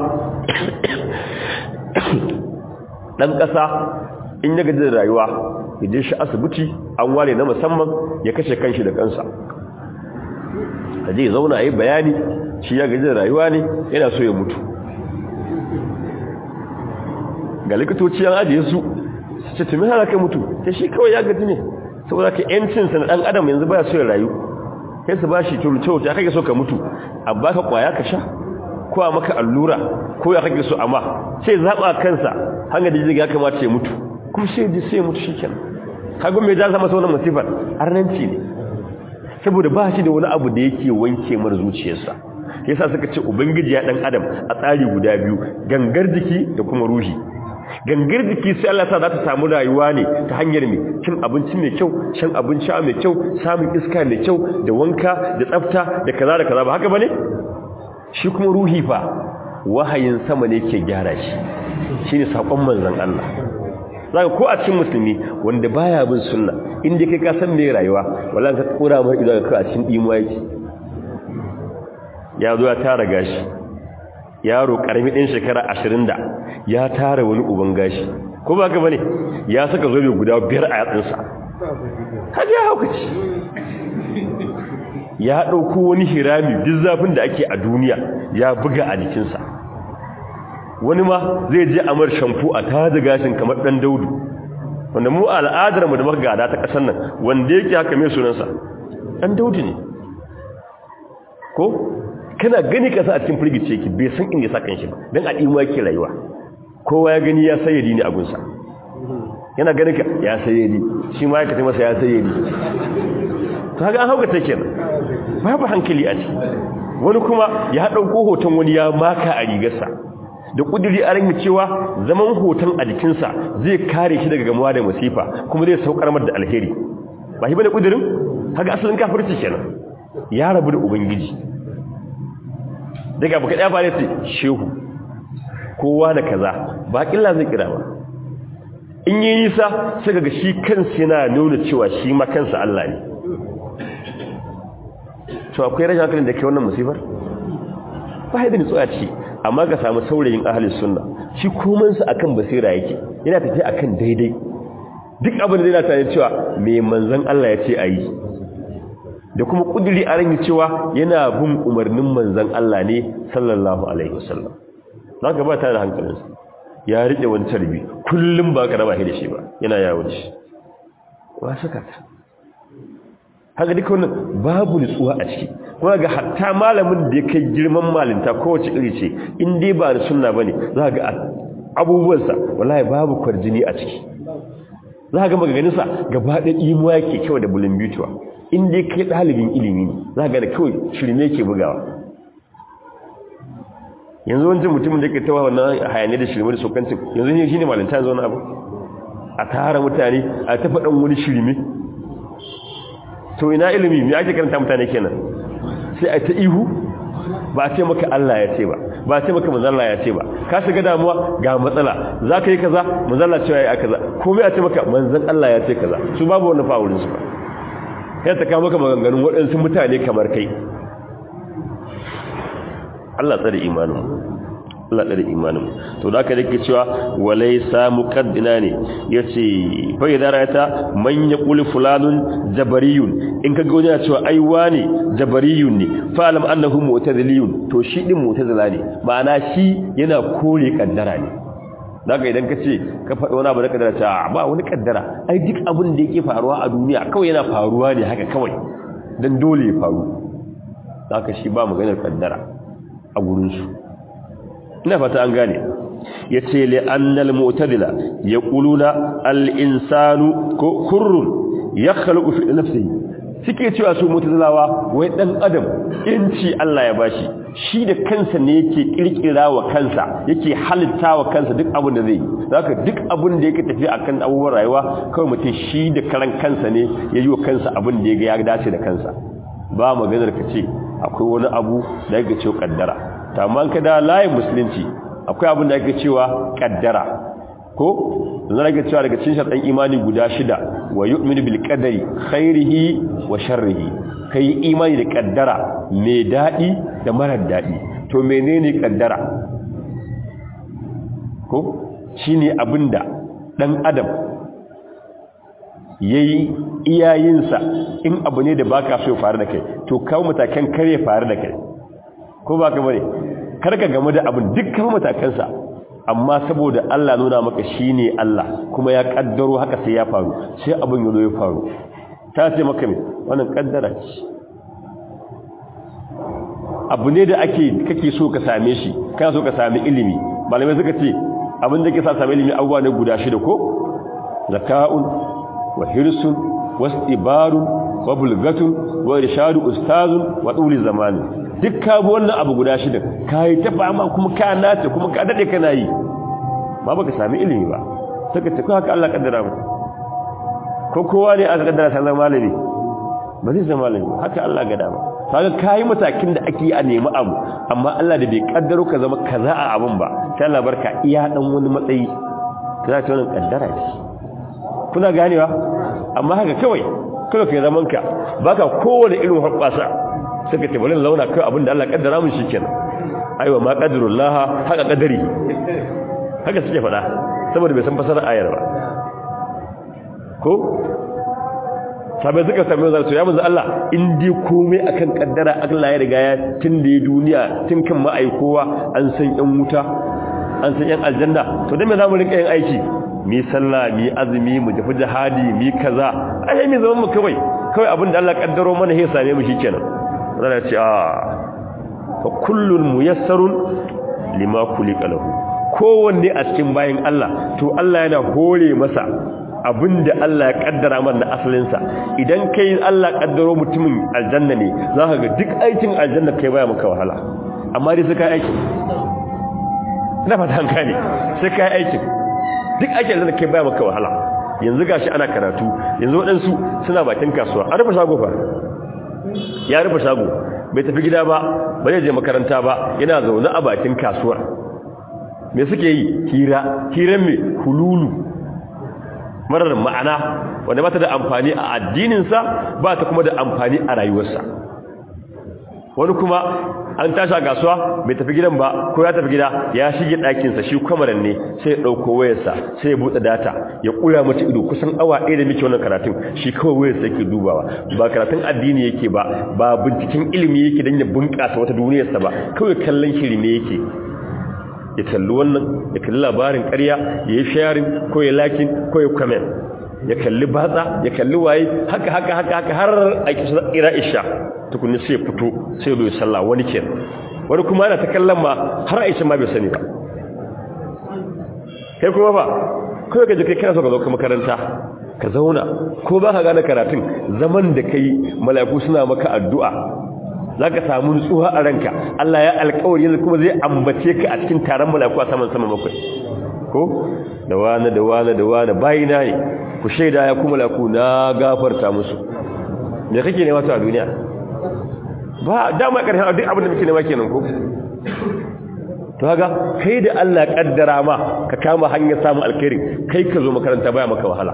ɗan ƙasa in ya gaji da rayuwa ya je shi asibiti an ware na musamman ya kashe kanshi da kansa a je zauna a yi bayani shi ya gaji da rayuwa ne yana so ya mutu ga likitoci an ajiye su su ce tumi hana kai mutu ta shi kawai ya gaji ne saboda ka yancinsa na ɗan adam yanzu baya so ya rayu sai su ba shi turce ya kake so ka mutu a baka kwaya ka sha ko a maka allura ko ya kake so amma sai zaɓa kansa hanga da ya kamata ya mutu kuma sai ji sai mutu shi kenan kagon mai ja zama sauran masifar arnanci ne saboda ba shi da wani abu da yake wanke mar zuciyarsa yasa suka ce ubangiji ya dan adam a tsari guda biyu gangar jiki da kuma ruhi gangar jiki sai Allah sa za ta samu rayuwa ne ta hanyar mai cin abinci mai kyau shan abinci mai kyau samun iska mai kyau da wanka da tsafta da kaza da kaza ba haka bane shi kuma ruhi fa wahayin sama ne ke gyara shi shine sakon manzon Allah zaka ko a cikin musulmi wanda baya bin sunna inda kai ka san me rayuwa wallahi ka kura mai idan ka a cikin dimuwa yake ya zo ya tara gashi yaro karami din shekara 20 da ya tara wani uban gashi ko ba ka bane ya saka zobe guda biyar a yatsinsa kaje ya haukaci ya dauko wani hirami duk zafin da ake a duniya ya buga a jikinsa wani ma zai je amar shamfu a taji gashin kamar dan daudu wanda mu al'adar mu da muka gada ta kasar nan wanda yake haka mai sunansa dan daudu ne ko kana gani kasa a cikin firgice yake bai san inda ya sa kanshi ba dan a dima yake rayuwa kowa ya gani ya sayyadi ne a gunsa yana ganin ka ya sayyadi shi ma ya kace masa ya sayyadi to haka an hauka take kenan babu hankali a ciki wani kuma ya dauko hoton wani ya maka a rigarsa da kudiri a rangi cewa zaman hoton a jikinsa zai kare shi daga gamuwa da masifa kuma zai saukar mar da alheri ba shi bane kudirin haka asalin kafirci kenan ya rabu da ubangiji daga baka daya bare sai shehu kowa da kaza ba killa zai kira ba in yi nisa sai ga shi kansa yana nuna cewa shi ma kansa Allah ne to akwai rashin hankalin da ke wannan musifar ba haidin tsoya ce amma ka samu saurayin ahalin sunna shi komansa akan basira yake yana tafiya akan daidai duk abin da yana tare cewa me manzon Allah ya ce ayi da kuma kudiri a rangi cewa yana bin umarnin manzon Allah ne sallallahu alaihi wasallam zaka ba ta da hankalinsa ya rike wani tarbi kullum ba ka raba shi da shi ba yana yawo da shi wa saka ta haka duka wannan babu nutsuwa a ciki kuma ga hatta malamin da ya kai girman malinta kowace iri ce in dai ba da sunna bane za ga abubuwansa wallahi babu kwarjini a ciki za ga maganganunsa gaba da imuwa yake kyau da bulin bituwa in dai kai ɗalibin ilimi ne za ga da kawai shirme ke bugawa yanzu wancan mutumin da ke tawa wannan hayane da shirme da sokancin yanzu ne shine malinta yanzu wani abu a tara mutane a ta faɗan wani shirme to ina ilimi me ake karanta mutane kenan sai a ta ihu ba a ce maka Allah ya ce ba ba a ce maka manzalla ya ce ba ka shiga damuwa ga matsala za ka yi kaza manzalla cewa ya kaza komai a ce maka manzan Allah ya ce kaza su babu wani fa'urin su ba ya ta kawo maka maganganun waɗansu mutane kamar kai Allah tsare imanin Allah tsare imanin to da aka dake cewa walaysa muqaddina ne yace fa idan rayata man yaqulu fulanun jabariyun in kaga wani ya cewa ai wani jabariyun ne fa alam annahu mu'taziliyun to shi din mu'tazila ne ma'ana shi yana kore kaddara ne daga idan ka ce ka faɗi wani abu da kaddara ta ba wani kaddara ai duk abin da yake faruwa a duniya kawai yana faruwa ne haka kawai dan dole ya faru zaka shi ba maganar kaddara a gurin su ina fata an gane yace li annal mu'tadila yaquluna al insanu kurrun yakhluqu fi nafsihi suke cewa su mu'tazilawa wai dan adam inci Allah ya bashi shi da kansa ne yake kirkira wa kansa yake halitta wa kansa duk abin da zai zaka duk abin da yake tafi akan abubuwan rayuwa kawai mutum shi da karan kansa ne ya yi wa kansa abin da ya dace da kansa ba maganar ka ce akwai wani abu da yake cewa kaddara ta amma ka da layin musulunci akwai abin da ake cewa kaddara ko zan rage cewa daga cikin sharɗan imani guda shida wa yu'minu bil qadari khairihi wa sharrihi kai imani da kaddara mai dadi da marar dadi to menene kaddara ko shine abinda dan adam yayi iyayinsa in abu ne da baka so ya faru da kai to kawo matakan kare faru da kai ko baka bane karka game da abin dukkan matakansa amma saboda Allah nuna maka shine Allah kuma ya kaddaro haka sai ya faru sai abin yazo ya faru ta ce maka me wannan kaddara ce abu ne da ake kake so ka same shi kana so ka sami ilimi malamai suka ce abin da ke sa sami ilimi abubuwa ne guda shida ko zaka'un wa hirsun wastibarun wa bulgatun wa irshadu ustazun wa tuli zamani duk ka bi wannan abu guda shida kai ta fama kuma ka nace kuma ka dade kana yi ba baka sami ilimi ba saka ta haka Allah kaddara mu ko kowa ne aka kaddara sai malami ba zai zama malami haka Allah ga dama kaga kai matakin da ake a nemi abu amma Allah da bai kaddaro ka zama kaza a abun ba sai Allah barka iya dan wani matsayi kaza ta wannan kaddara ce kuna ganewa amma haka kawai kawai kai zaman ka baka kowane irin hobbasa suka ce bari launa kai abinda Allah kaddara mun shikenan aiwa ma qadarullah haka kadari haka suke faɗa saboda bai san fasarar ayar ba ko sabai suka sami zan so ya manzo Allah in dai komai akan kaddara Allah ya riga ya tun da ya duniya tun kan ma'aikowa an san yan wuta an san yan aljanna to dan me zamu rinka yin aiki mi sallah mi azumi mu tafi jihadi mi kaza ai mi zaman mu kawai kawai abinda Allah kaddaro mana sai same mu shikenan zan ce a fa kullun muyassarun lima kulika lahu kowanne a cikin bayin Allah to Allah yana hore masa abinda Allah ya kaddara mana asalinsa idan kai Allah kaddaro mutumin aljanna ne zaka ga duk aikin aljanna kai baya maka wahala amma dai sai kai aikin ina fata an gane sai kai aikin duk aikin aljanna kai baya maka wahala yanzu gashi ana karatu yanzu waɗansu suna bakin kasuwa an rufe shago fa ya rufe shago bai tafi gida ba ba zai je makaranta ba yana zaune a bakin kasuwar me suke yi hira hiran me hululu marar ma'ana wanda ba ta da amfani a addininsa ba ta kuma da amfani a rayuwarsa wani kuma an tashi a kasuwa bai tafi gidan ba ko ya tafi gida ya shige ɗakinsa shi kwamaran ne sai ya ɗauko wayarsa sai ya buɗe data ya ƙura mace ido kusan awa ɗaya da muke wannan karatun shi kawai wayarsa yake dubawa ba karatun addini yake ba ba binciken ilimi yake don ya bunƙasa wata duniyarsa ba kawai kallon shirme yake ya kalli wannan ya kalli labarin ƙarya ya yi sharing ko ya lakin ko ya comment ya kalli batsa ya kalli waye haka haka haka haka har a kira isha tukunni sai fito sai zo ya sallah wani ke wani kuma ana ta kallon ma har aisha ma bai sani ba kai kuma ba kawai ka je kai kana so ka zo ka makaranta ka zauna ko ba ka gane karatun zaman da kai mala'iku suna maka addu'a za ka samu nutsuwa a ranka Allah ya alkawari yanzu kuma zai ambace ka a cikin taron malaku a saman sama bakwai ko da wani da wani da wani bayina ne ku shaida ya kuma malaku na gafarta musu me kake nema ta a duniya ba dama karshen duk abin da muke nema kenan ko to kaga kai da Allah kaddara ma ka kama hanyar samun alkhairi kai ka zo makaranta baya maka wahala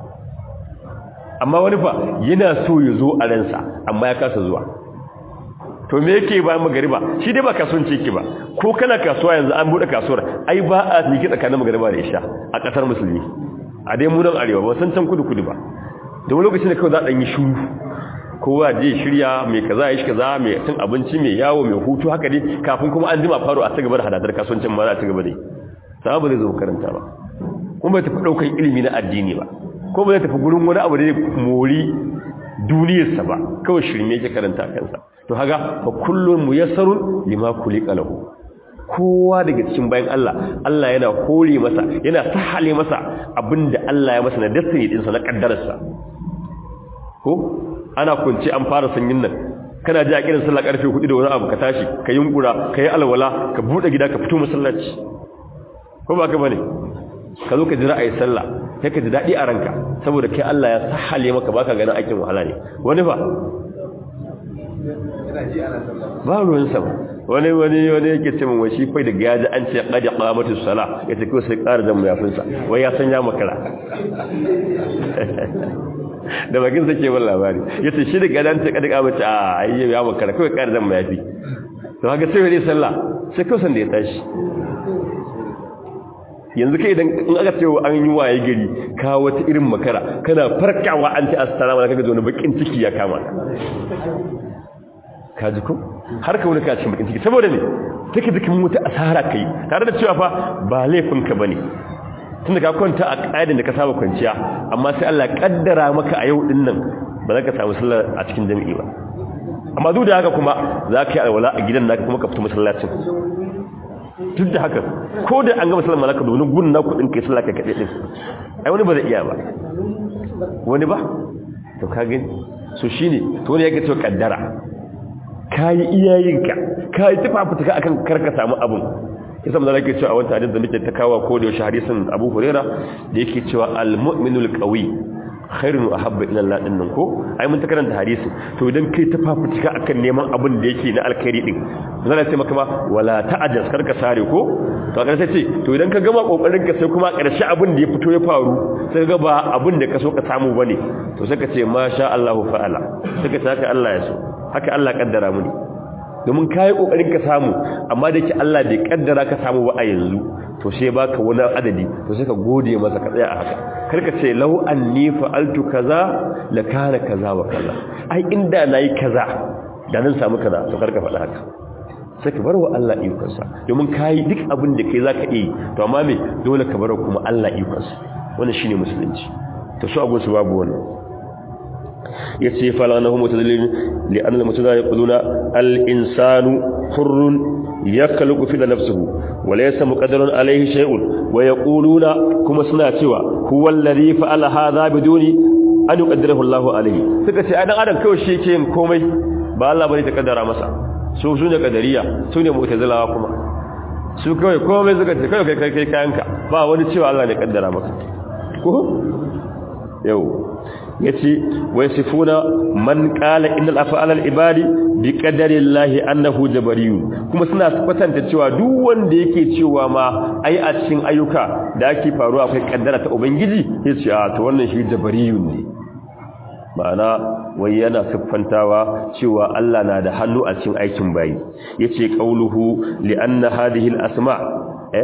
amma wani fa yana so ya zo a ransa amma ya kasa zuwa to me yake bayan magariba shi dai ba kasuwanci yake ba ko kana kasuwa yanzu an bude kasuwar ai ba a miki tsakanin magariba da isha a kasar musulmi a dai mu nan arewa ba san can kudu kudu ba da wani lokacin da kawai za a dan yi shuru kowa je shirya mai kaza ya shi kaza mai cin abinci mai yawo mai hutu haka dai kafin kuma an jima faro a ci gaba da hadadar kasuwancin ma za a ci gaba dai sama ba zai zo karanta ba kuma bai tafi daukan ilimi na addini ba ko ba zai tafi gurin wani abu da mori duniyarsa ba kawai shirme yake karanta kansa to haga fa kullun muyassarun lima kulika lahu kowa daga cikin bayan Allah Allah yana hore masa yana sahale masa abinda Allah ya masa na destiny din sa na kaddararsa ko ana kunce an fara sanyin nan kana ji a kiran sallah karfe 4 da wani abu ka tashi ka yunkura ka yi alwala ka bude gida ka fito masallaci ko ba ka bane ka zo ka jira ayi sallah sai ka ji dadi a ranka saboda kai Allah ya sahale maka baka ganin aikin wahala ne wani fa ba ruwan sama wani wani wani yake ce mun wai shi fai da gaji an ce qad qamatu sala yace ko sai ƙara da muyafin sa wai ya san ya makara da bakin sa ke wannan labari yace shi da gaji an ce qad qamatu a ayyo ya makara kai ƙara da muyafi to haka sai wani sallah sai ko san da ya tashi yanzu kai idan in aka cewa an yi waye gari ka wata irin makara kana farkawa an ce assalamu alaikum kaga wani bakin ciki ya kama ka ji ko har ka wani ka cikin bakin ciki saboda ne take dukin mutu asara kai tare da cewa fa ba laifin ka bane tunda ka kwanta a ƙa'idin da ka saba kwanciya amma sai Allah kaddara maka a yau din nan ba za ka samu sallah a cikin jami'i ba amma duk da haka kuma za ka yi alwala a gidan naka kuma ka fita masallacin duk da haka ko da an gama sallar malaka da wani gun na kudin kai sallah ka kaɗe ɗin ai wani ba zai iya ba wani ba to ka gani so shi ne to wani ya ga cewa kaddara ka yi iyayenka ka yi tufa fituka akan karka samu abun ya samu zara ke cewa a wani hadis da muke ta kawo ko da yaushe hadisin abu hurera da yake cewa al-mu'minul qawi khairun wa habba ila Allah din nan ko ai mun ta karanta hadisi to idan kai ta fafutuka akan neman abin da yake na alkhairi din zan ce maka ma wala ta'ajjaz karka sare ko to kaga sai ce to idan ka gama kokarin ka sai kuma karshe abin da ya fito ya faru sai ga ba abin da ka so ka samu bane to sai ka ce masha Allahu fa'ala sai ka ce haka Allah ya so haka Allah kaddara mu ne domin kai kokarin ka samu amma da yake Allah bai kaddara ka samu ba a yanzu to sai baka wani adadi to sai ka gode masa ka tsaya a haka karka ce law anni fa'altu kaza la kana kaza wa kaza ai inda nayi kaza da nan samu kaza to karka faɗa haka sai ka barwa Allah ikonsa domin kai duk abin da kai zaka yi to amma me dole ka barwa kuma Allah ikonsa wannan shine musulunci to su abun su babu wannan yace falanahu mutadallil li anna al-mutadallil yaquluna al-insanu hurrun yakhluqu fi nafsihi وليس مقدر عليه شيء ويقولون كما suna cewa huwa alladhi fa'ala hadha biduni an yuqaddirahu Allah alayhi suka ce dan adam kawai shi yake yin komai ba Allah bane ta kaddara masa su su ne kadariya su ne mu'tazilawa kuma su kawai komai suka ce kawai kai kai kayanka ba wani cewa Allah ne kaddara maka ko yau yace wasifuna man qala innal af'ala al-ibadi bi qadari llahi annahu jabariyun kuma suna kwatanta cewa duk wanda yake cewa ma ai a cikin ayyuka da ake faruwa akwai kaddara ta ubangiji yace a to wannan shi jabariyun ne ma'ana wai yana siffantawa cewa Allah na da hannu a cikin aikin bayi yace qauluhu li anna hadhihi al-asma eh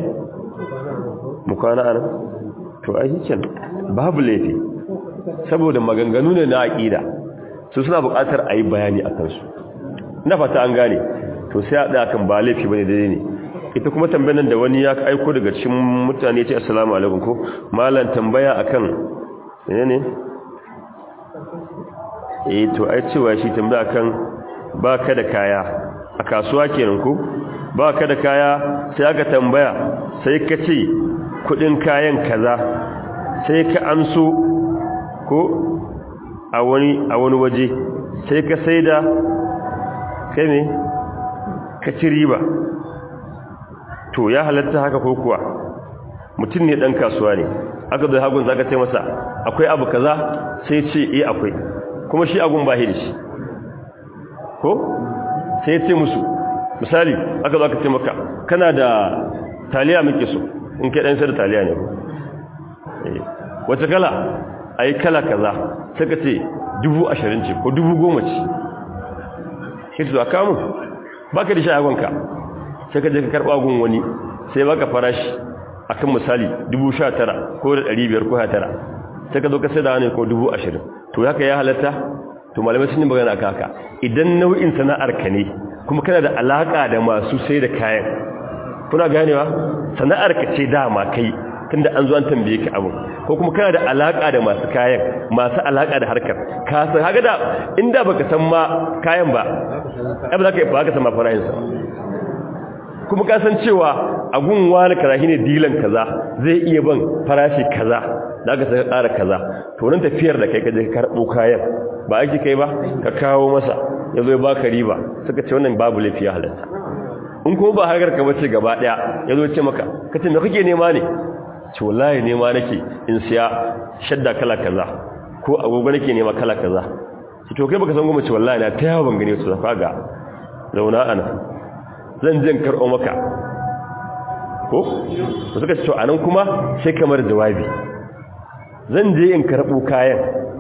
mukana ana to ai babu laifi saboda maganganu ne na aƙida su suna buƙatar a yi bayani a kansu na fata an gane to sai a ɗaya kan ba laifi ba ne daidai ne ita kuma tambayan da wani ya aiko daga cikin mutane ce assalamu alaikum ko malam tambaya akan ne ne eh to ai cewa shi tambaya akan ba ka da kaya a kasuwa kenan ko ba ka da kaya sai aka tambaya sai ka ce kudin kayan kaza sai ka amso ko a wani a wani waje sai ka saida kai ne ka ci riba to ya halatta haka ko kuwa mutum ne dan kasuwa ne aka zo hagun zaka ce masa akwai abu kaza sai ce eh akwai kuma shi agun ba da shi ko sai ce musu misali aka zo aka ce maka kana da taliya muke so in kai dan sai da taliya ne ko eh wace kala a yi kala kaza suka ce dubu ashirin ce ko dubu goma ce shi su a kamun ba ka da shagonka sai ka je ka karɓa gun wani sai baka farashi a kan misali dubu sha tara ko da ɗari biyar ko tara sai ka zo ka sai da wani ko dubu ashirin to haka ya halatta to malamai sun yi magana a haka idan nau'in sana'ar ka ne kuma kana da alaƙa da masu sai da kayan kuna ganewa sana'ar ka ce dama kai tunda an zo an tambaye ka abu ko kuma kana da alaka da masu kayan masu alaka da harkar ka san haka da inda baka san ma kayan ba ai ba za ka yi ba ka san ma farashin sa kuma ka san cewa agun wani kaza shine dilan kaza zai iya ban farashi kaza da ka saka ƙara kaza to nan tafiyar da kai ka je ka karbo kayan ba aiki kai ba ka kawo masa yazo ya baka riba suka ce wannan babu lafiya halatta in kuma ba harkar ka bace gaba daya yazo ya ce maka kace me kake nema ne ce wallahi nema nake in siya shadda kala kaza ko agogo nake nema kala kaza ce to kai baka san goma ce wallahi na ta yawo ban gane su zafa ga zauna ana zan je in karɓo maka ko suka ce to anan kuma sai kamar jawabi zan je in karɓo kayan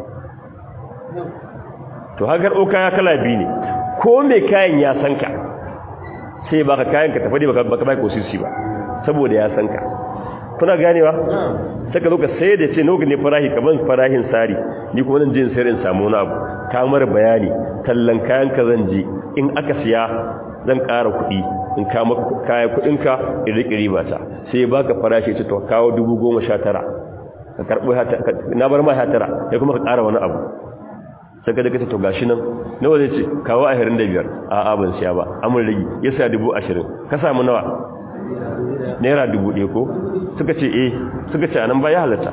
to ha karɓo kaya kala biyu ne ko mai kayan ya san ka sai baka kayan ka tafi baka baka bai kosisi ba saboda ya san ka kuna ganewa sai ka zo ka sai da ce nawa ne farahi kaman farahin sari ni kuma zan je in sayar in samu wani abu ka mara bayani tallan kayan ka zan je in aka siya zan ƙara kuɗi in ka maka kayan kuɗin ka in riƙe riba ta sai ya baka farashi ce to kawo dubu goma sha tara ka karɓi na bar ma sha tara ya kuma ka ƙara wani abu sai ka daga ta to gashi nan nawa zai ce kawo ashirin da biyar a ban siya ba amin rigi ya sa dubu ashirin ka samu nawa naira dubu ɗaya ko suka ce eh suka ce anan ba ya halatta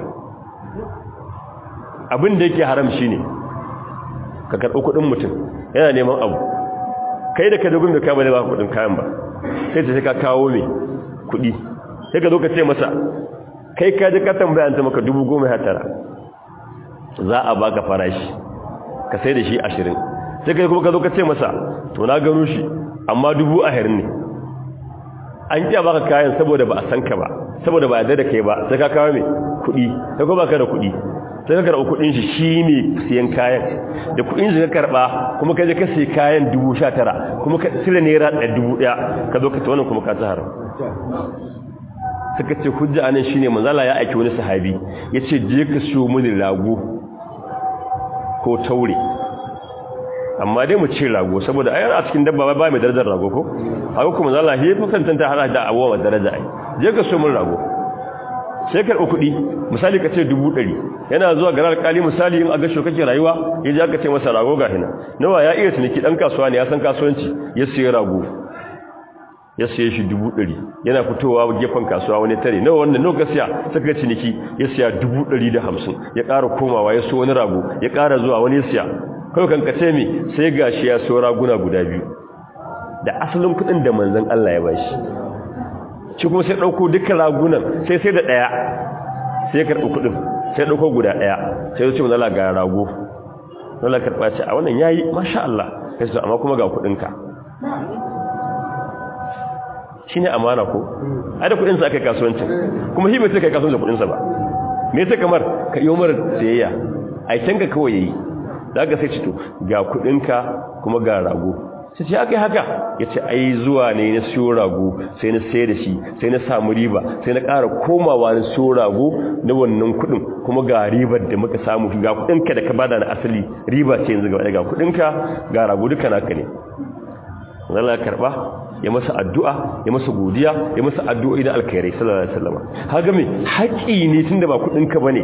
abin da yake haram shine ka karɓi kuɗin mutum yana neman abu kai da ka dogon da kama ne ba kuɗin kayan ba sai ce sai ka kawo mai kuɗi sai ka zo ka ce masa kai ka ji ka tambaya ta maka dubu goma ya tara za a baka farashi ka sai da shi ashirin sai kai kuma ka zo ka ce masa to na gano shi amma dubu ashirin ne an ƙiya baka kayan saboda ba a san ka ba saboda ba a da kai ba sai ka kawo mai kuɗi sai kuma baka da kuɗi sai ka karɓi kuɗin shi shi ne siyan kayan da kuɗin shi ka karɓa kuma ka je ka siya kayan dubu sha tara kuma ka sila naira ɗaya dubu ɗaya ka zo ka ta wannan kuma ka ta haram suka ce hujja anan shine manzala ya aiki wani sahabi ya ce je ka siyo mini rago ko taure amma dai mu ce rago saboda ayar a cikin dabba ba mai darajar rago ko haka kuma zalla he fa kan tanta hada da abuwa daraja ai je ka so mun rago sai karɓi kuɗi misali ka ce dubu ɗari yana zuwa garar kali misali in a gasho kake rayuwa ya ji aka ce masa rago ga hina nawa ya iya ciniki ɗan kasuwa ne ya san kasuwanci ya siya rago ya siya shi dubu ɗari yana fitowa gefen kasuwa wani tare nawa wannan nawa siya saka ciniki ya siya dubu ɗari da hamsin ya ƙara komawa ya so wani rago ya ƙara zuwa wani siya kawai kan kace mi sai gashi ya so raguna guda biyu da asalin kuɗin da manzon Allah ya bashi shi kuma sai ɗauko dukkan ragunan sai sai da ɗaya sai karɓi kuɗin sai ɗauko guda ɗaya sai ya ce manzon Allah ga rago Allah karɓa ce a wannan yayi masha Allah kai amma kuma ga kuɗinka shi ne amana ko ai da kudinsa aka yi kasuwancin kuma shi bai sai kai kasuwancin kudinsa ba me sai kamar ka yi umar sayayya aiken ka kawai yayi da aka sai cito ga kudinka kuma ga rago sai ce aka yi haka ya ce ai zuwa ne na siyo rago sai na sayar da shi sai na samu riba sai na ƙara komawa na siyo rago na wannan kudin kuma ga ribar da muka samu ga kudinka da ka bada na asali riba ce yanzu ga kudinka ga rago duka naka ne Allah ya karba ya masa addu'a ya masa godiya ya masa addu'o'i da alkhairai sallallahu alaihi wasallam haga me haƙi ne tunda ba kudin ka bane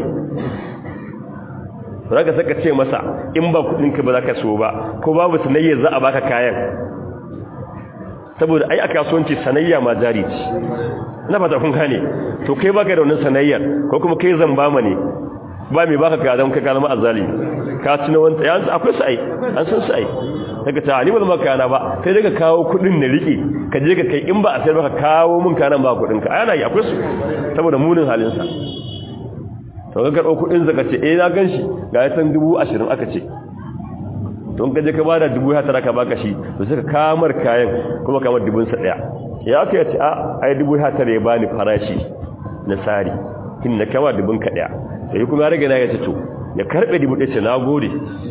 zaka saka ce masa in ba kudin ka ba zaka so ba ko babu sanayya za a baka kayan saboda ai a kasuwanci sanayya ma jari ce ina fata kun gane to kai baka da wannan sanayyar ko kuma kai zamba ma ne ba mai baka ka zama ka kalma azzalimi ka ci na wanta yanzu akwai su ai an san su ai daga ta ni ba kana ba sai daga kawo kudin na rike ka je ka kai in ba a sayar baka kawo mun kanan ba kudin ka ana yi akwai su saboda munin halin sa to ga karɓo kudin zaka ce eh na ganshi ga ya san 20 aka ce to in ka je ka bada 19 ka baka shi to sai ka kamar kayan kuma kamar dubun sa daya ya aka yace a ai 19 ya bani farashi na sari kin na kama dubun ka daya sai kuma ya rage na ya ce to ya karbe dubu ɗaya ce na gode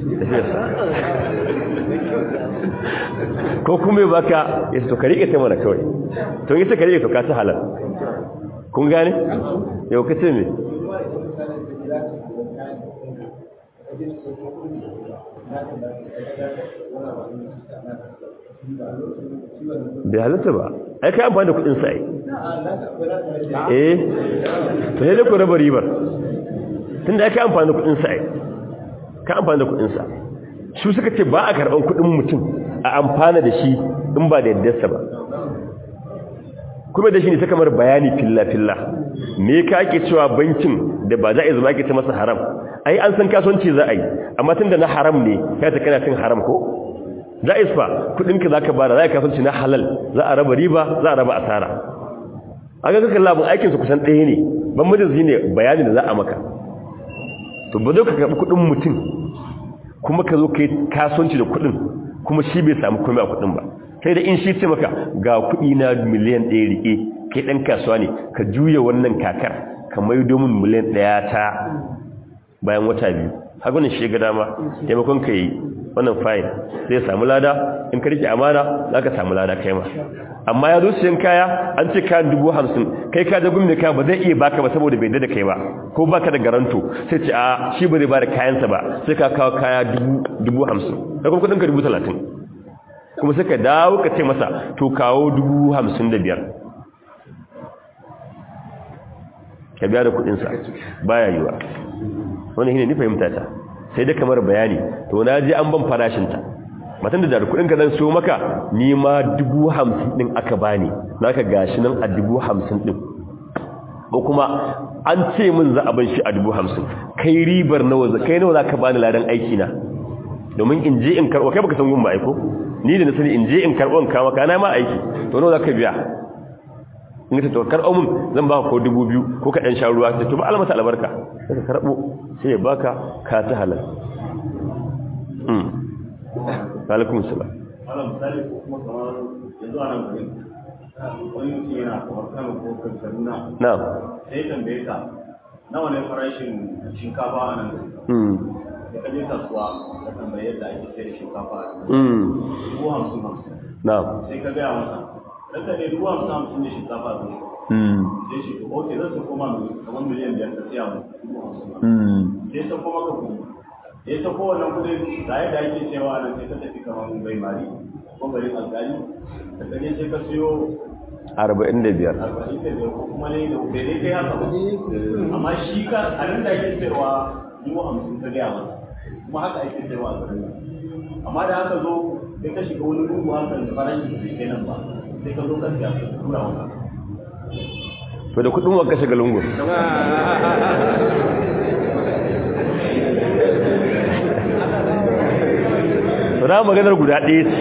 ko kuma ya baka ya to ka rike ta mana kawai to yi ta ka rike to ka ta halal kun gane yau ka ce me bai halatta ba ai kai amfani da kudin sa ai eh to sai dai ku raba ribar tunda ai kai amfani da kudin sa ai ka amfani da kudin sa su suka ce ba a karban kudin mutum a amfana da shi in ba da yaddarsa ba kuma da shi ne ta kamar bayani filla-filla me ka ake cewa bankin da ba za a zama ake ta masa haram ai an san kasuwanci za a yi amma tun da na haram ne ya ta kana cin haram ko za a isfa kudinka za ka bada za a kasuwanci na halal za a raba riba za a raba asara a ga kakan labin aikinsu kusan ɗaya ne ban majalisi ne bayani da za a maka to ba zai ka karɓi kudin mutum kuma ka zo ka yi kasuwanci da kudin kuma shi bai samu komai a kudin ba sai da in shi ce maka ga kuɗi na miliyan ɗaya riƙe kai ɗan kasuwa ne ka juya wannan kakar ka mai domin miliyan ɗaya ta bayan wata biyu haka wani shiga dama taimakon ka yi wannan fayin zai samu lada in ka rike amana za ka samu lada kai ma amma ya zo siyan kaya an ce kayan dubu hamsin kai ka da gumi kaya ba zai iya baka ba saboda bai da kai ba ko baka da garanto sai ce a shi ba zai ba da kayansa ba sai ka kawo kaya dubu hamsin da kuma kudin ka dubu talatin kuma sai ka dawo ka ce masa to kawo dubu hamsin da biyar ka biya da kudinsa baya yiwa wani shine ni fahimta ta sai da kamar bayani to na je an ban farashinta matan da da kudin ka zan so maka ni ma dubu hamsin din aka bani naka gashi nan a dubu hamsin din ko kuma an ce min za a ban shi a dubu hamsin kai ribar nawa za kai nawa za ka bani ladan aiki na domin in je in karɓo kai baka san gun ba aiko ni da na sani in je in karɓo in kama kana ma aiki to nawa za ka biya in ta to karɓo mun zan baka ko dubu biyu ko ka ɗan sha ruwa ta to ba almasa albarka sai ka karɓo sai ya baka ka ta halal alaikum salam ala misali ko kuma kamar yanzu a nan gurin wani mutum yana kamar kano ko kaduna na'am sai tambaye ka nawa ne farashin shinkafa a nan gurin mm da kaje kasuwa ka tambaye yadda ake sayar da shinkafa a nan mm dubu hamsin hamsin na'am sai ka gaya masa ranka ne dubu hamsin hamsin ne shinkafa a gurin mm sai shi to ok zan sako ma kamar miliyan biyar ka siya mu dubu hamsin mm sai sako maka kuɗi da ya sako wannan kuɗin da yadda ake cewa nan sai ka tafi kamar bai mari ko garin alƙali da kaje sai ka siyo 45 arba'in da biyar ko kuma ne da bai dai kai haka ba amma shi ka a nan da ake sayarwa dubu hamsin ka gaya masa kuma haka ake sayarwa a garin nan amma da haka zo sai ka shiga wani lungu haka da farashi da bai kai nan ba sai ka zo ka siya ka tura wa to da kudin wanka shiga lungun na maganar guda ɗaya ce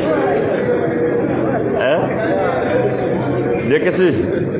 eh da ka ce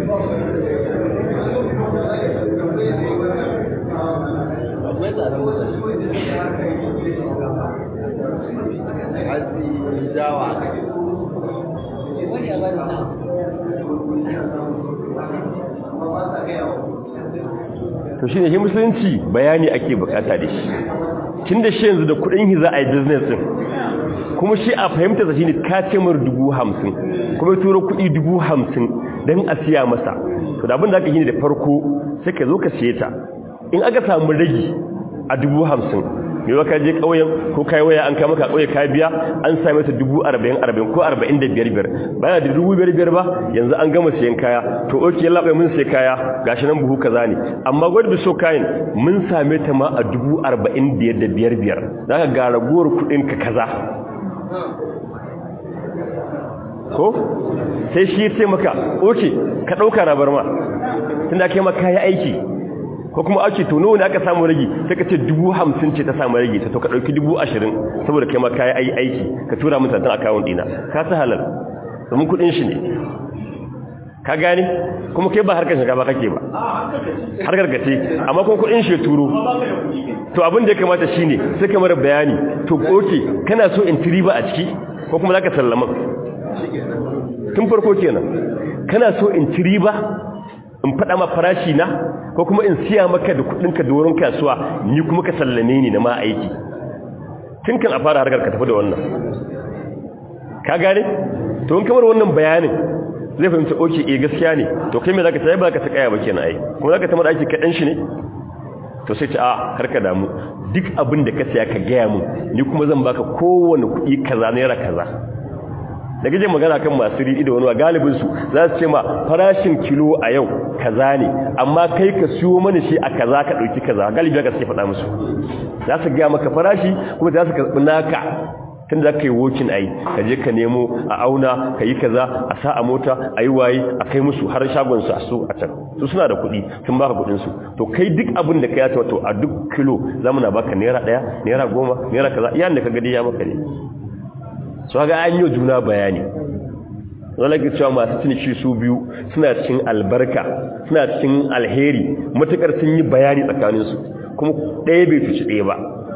to shi ne shi musulunci bayani ake bukata da shi tun da shi yanzu da kudin hi za a yi business din kuma shi a fahimta shi ne kacimar dubu hamsin kuma turo kudi dubu hamsin don a siya masa to da abin da aka yi ne da farko sai ka zo ka siye ta in aka samu ragi a dubu hamsin mai waka je ƙauyen ko kai waya an kama ka ƙauye ka biya an sami ta dubu arba'in arba'in ko arba'in da biyar biyar bayan da dubu biyar biyar ba yanzu an gama siyan kaya to oke yalla bai mun sai kaya gashi nan buhu kaza ne amma gwada da so kayan mun same ta ma a dubu arba'in biyar da biyar biyar za ka ga ragowar kuɗin ka kaza ko sai shi sai maka oke ka ɗauka na bar ma tun da aka yi maka ya aiki ko kuma ake to nawa ne aka samu ragi sai ka ce dubu hamsin ce ta samu ragi ta to ka ɗauki dubu ashirin saboda kai ma ka yi aiki ka tura min tantan akawun ɗina ka ta halal domin kuɗin shi ne ka gane kuma kai ba harkar shiga ba kake ba harkar ka ce amma kuma kuɗin shi ya turo to abin da ya kamata shi ne sai ka mara bayani to oke kana so in tiri ba a ciki ko kuma za ka sallama tun farko kenan kana so in tiri ba in faɗa ma farashi na ko kuma in siya maka da kudinka da wurin kasuwa ni kuma ka sallame ni na ma aiki tun kan a fara harkar ka tafi da wannan ka gane to in kamar wannan bayanin zai fahimta oke eh gaskiya ne to kai me zaka sai ba ka ta kaya ba kenan ai kuma zaka tamar aiki kaɗan shi ne to sai ta a karka damu duk abin da ka saya ka gaya mun ni kuma zan baka kowane kuɗi kaza naira kaza da gaje magana kan masu riɗi da wani galibin su za su ce ma farashin kilo a yau kaza ne amma kai ka siyo mana shi a kaza ka ɗauki kaza galibi ka suke faɗa musu za su gaya maka farashi kuma za su karɓi naka tun da ka yi wokin ai ka je ka nemo a auna ka yi kaza a sa a mota a yi waye a kai musu har shagonsu a su a can su suna da kuɗi sun baka kuɗinsu to kai duk abin da ka yata wato a duk kilo zamana baka naira ɗaya naira goma naira kaza iyan da ka gadi ya maka ne su haka an yi juna bayani wanda ke cewa masu ciniki su biyu suna cikin albarka suna cikin alheri matukar sun yi bayani tsakaninsu kuma ɗaya bai cuci ɗaya ba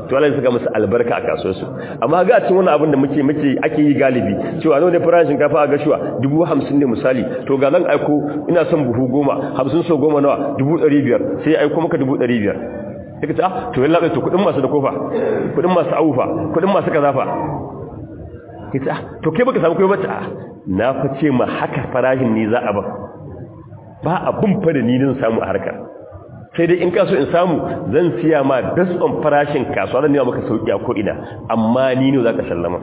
to Allah ya saka musu albarka a kasuwarsu amma ga a cikin wannan abin da muke muke ake yi galibi cewa nawa ne farashin shinkafa a gashuwa dubu hamsin ne misali to ga zan aiko ina son buhu goma hamsin so goma nawa dubu ɗari biyar sai aiko maka dubu ɗari biyar sai ka ce ah to yalla to kuɗin masu da kofa kuɗin masu awufa kuɗin masu kazafa ka ce ah to kai baka samu kai bata ah na fa ce ma haka farashin ni za a ba ba abun fa da ni din samu a harkar sai dai in kaso in samu zan siya ma based on farashin kasuwa zan nema maka sauki a ko'ina amma ni ne za ka sallama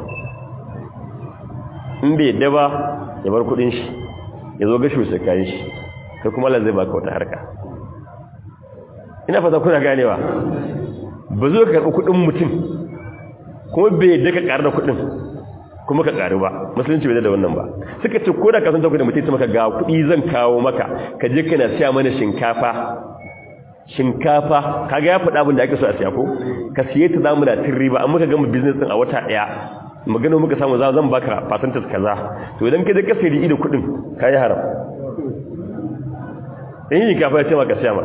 in bai yadda ba ya bar kudin shi ya zo gashi wasu kayan shi sai kuma Allah zai baka wata harka ina fata kuna ganewa ba zo ka karɓi kudin mutum kuma bai yadda ka ƙaru da kudin kuma ka ƙaru ba musulunci bai da wannan ba suka ce ko da ka san ta kudin mutum ta maka ga kuɗi zan kawo maka ka je kana siya mana shinkafa shinkafa kaga ya faɗa abin da ake so a siya ko ka siye ta zamu da tin riba an muka gama business din a wata ɗaya magana muka samu za zan baka percentage kaza to idan ka je ka sayi ido kuɗin kai haram in yi kafa ya ce maka siya ma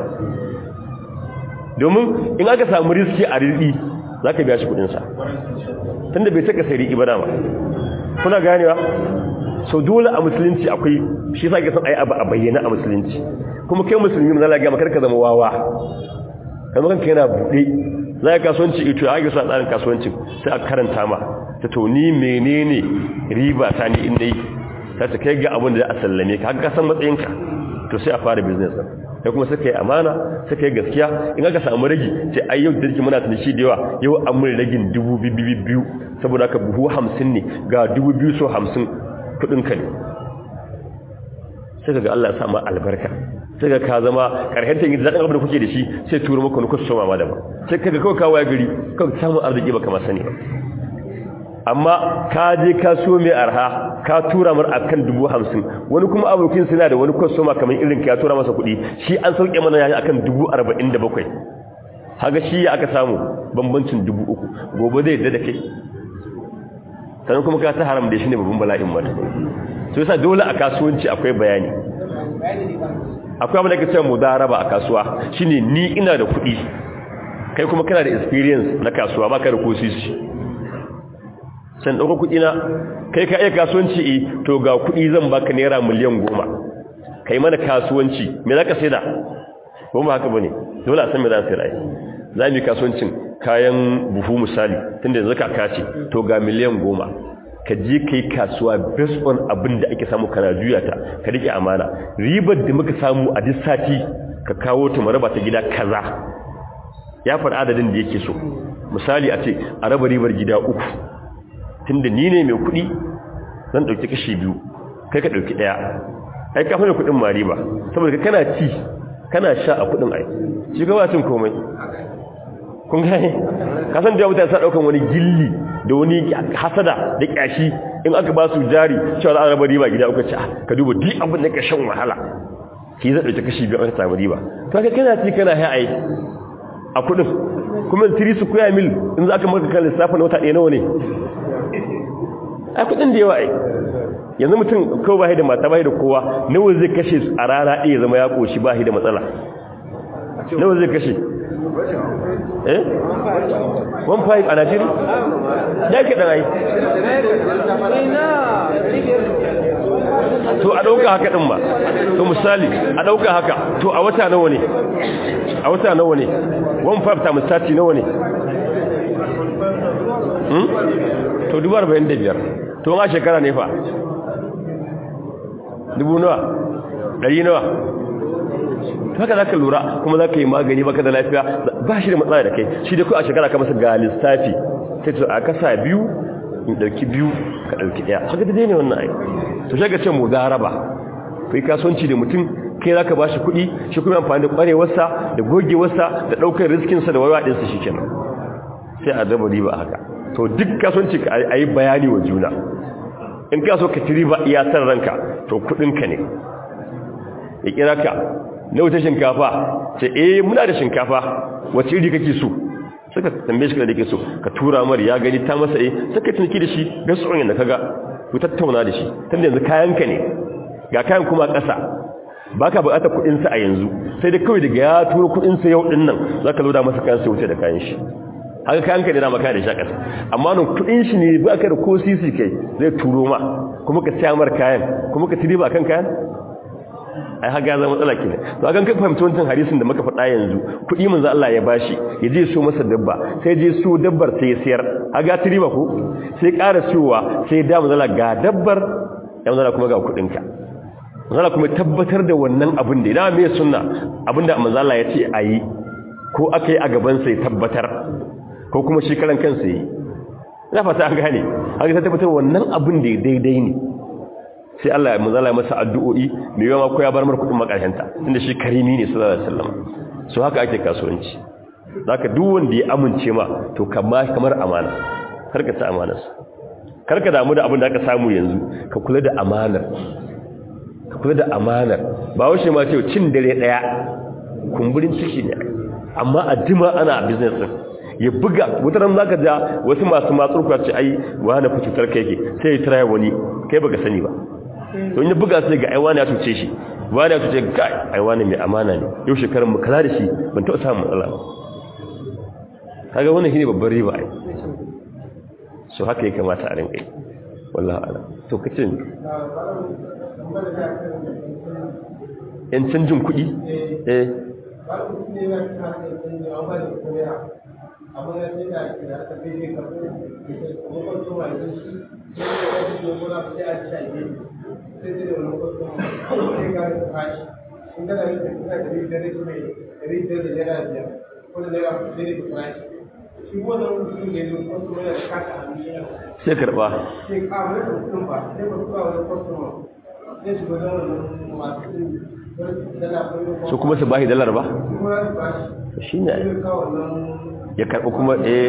domin in aka samu riski a riɗi za ka biya shi kuɗinsa tunda bai saka sayi ba dama kuna ganewa so dole a musulunci akwai shi sa ga san ayi abu a bayyana a musulunci kuma kai musulmi mun zalaga maka ka zama wawa kamar kanka yana bude za ka kasuwanci ito ya ga sa tsarin kasuwancin sai a karanta ma ta to ni menene riba ta ni in dai ta ta kai ga abin da a sallame ka ka san matsayinka to sai a fara business din kai kuma suka yi amana suka yi gaskiya in aka samu ragi sai ai yau dirki muna tuni shi da yawa yau an mun ragin dubu biyu saboda ka buhu hamsin ne ga dubu biyu so hamsin kudinka ne sai ka ga Allah ya sa ma albarka sai ka ka zama karhen ta yin zaɗin abin da kuke da shi sai turo maka wani kwastoma ma daban sai ka ga kawai kawo ya gari kawai samun arziki baka ma sani ba amma ka je ka so mai arha ka tura mar akan dubu hamsin wani kuma abokin suna da wani kwastoma kamar irin ka tura masa kuɗi shi an sauke mana yayi akan dubu arba'in da bakwai haga shi ya aka samu bambancin dubu uku gobe zai yadda da kai sannan kuma ka ta haram da shi ne babban bala'in mata so yasa dole a kasuwanci akwai bayani akwai abin da ke cewa mudaraba a kasuwa shine ni ina da kuɗi kai kuma kana da experience na kasuwa baka da kosisi san dauko kuɗi na kai ka iya kasuwanci eh to ga kuɗi zan baka naira miliyan goma kai mana kasuwanci me zaka saida ko ba haka bane dole a san me za ka saida za mu yi kasuwancin kayan buhu misali tunda yanzu kaka ce to ga miliyan goma ka je ka yi kasuwa based on abin da ake samu kana juya ta ka rike amana ribar da muka samu a duk sati ka kawo ta maraba ta gida kaza ya faɗi adadin da yake so misali a ce a raba ribar gida uku tunda ni ne mai kuɗi zan ɗauki kashi biyu kai ka ɗauki ɗaya ai ka fara kuɗin ma riba saboda kana ci kana sha a kuɗin ai shi ga cin komai kun gane kasan da mutane sa daukan wani gilli da wani hasada da kyashi in aka ba su jari cewa za a raba riba gida uka ce ka duba duk abin da ka shan wahala ki zai dauke kashi biyu aka samu riba to ka kana ci kana hai ai a kudin kuma tiri su kuya mil in za ka maka kan lissafa na wata ɗaya nawa ne a kudin da yawa ai yanzu mutum kawai ba da mata ba da kowa nawa zai kashe a rana ɗaya zama ya ƙoshi ba da matsala nawa zai kashe eh 1.5 a najiri ya ke ɗanayi to a ɗauka haka ɗin ba to misali a ɗauka haka to a wata nawa ne a wata nawa ne 1.5 ta misati nawa ne to dubu arba'in da biyar to a shekara ne fa dubu nawa ɗari nawa haka za ka lura kuma za ka yi magani baka da lafiya ba shi da matsala da kai shi da ku a shekara ka masa ga lissafi sai to a kasa biyu in ɗauki biyu ka ɗauki ɗaya haka da ne wannan aiki to shi ka ce mu zaraba kai kasuwanci da mutum kai za ka ba shi kuɗi shi kuma amfani da ƙwarewarsa da gogewarsa da ɗaukar riskinsa da wawaɗinsa shi kenan sai a zaba riba haka to duk kasuwanci ka a yi bayani wa juna in ka so ka ci riba iya san ranka to kuɗinka ne ya kira ka na wuta shinkafa ce eh muna da shinkafa wace iri kake so suka tambaye shi da kake so ka tura mar ya gani ta masa eh suka tunki da shi ga tsoron da kaga ku tattauna da shi tunda yanzu kayan ka ne ga kayan kuma ƙasa baka buƙatar kuɗin sa a yanzu sai dai kawai daga ya tura kuɗin sa yau din nan zaka loda masa kayan sai wuce da kayan shi haka kayan ka ne na maka da shi a ƙasa amma nan kuɗin shi ne ba ka da ko sisi kai zai turo ma kuma ka siya mar kayan kuma ka tiri ba kan kayan ai haka zama matsala ke to akan kai fahimci wancan hadisin da muka faɗa yanzu kuɗi manzo Allah ya bashi ya je so masa dabba sai je so dabbar sai ya siyar haka tiri ba ko sai ƙara siyowa sai da manzo ga dabbar ya manzo kuma ga kuɗin ka manzo kuma tabbatar da wannan abin da idan me sunna abinda manzo Allah ya ce ayi ko akai a gaban sai tabbatar ko kuma shi karan kansa yi ina fata an gane haka ta tabbatar wannan abin da daidai ne sai Allah ya muzala masa addu'o'i mai yawa ko ya bar mar kudin makarhenta tunda shi karimi ne sallallahu alaihi wasallam so haka ake kasuwanci zaka duk wanda ya amince ma to kamar kamar amana karka ta amanar karka damu da abin da aka samu yanzu ka kula da amanar ka kula da amanar ba washe ma ce cin dare daya kumburin ciki ne amma a jima ana business din ya buga wutaran zaka ja wasu masu matsurka ce ai wani fa cutar kai ke sai ya tira wani kai baka sani ba to ya buga sai ga ai wani ya tuce shi wani ya tuce kai ai wani mai amana ne yau shekaran mu kala da shi ban taɓa samun matsala ba kaga wannan shine babbar riba ai so haka ya kamata a rinka yi wallahi ala to kace ni yan canjin kuɗi eh abin da sai da ke da aka fi ne karfi kuma kwanto ma yanzu shi sai da ya fi dogo na sai a ci a gefe sai sai da wani kwanto ma sai ga da fashi in kana yin da kuna da rigar da mai rigar da naira biyar ko da naira kuɗi da fashi shi wannan mutum ne da kwanto ma da kasa a miya sai karba sai kawo da kuɗin ba sai ba kuwa wani kwanto ma sai su gwada wannan masu dala su kuma su bashi dalar ba kuma su bashi shi ne sai kawo wannan ya karɓi kuma eh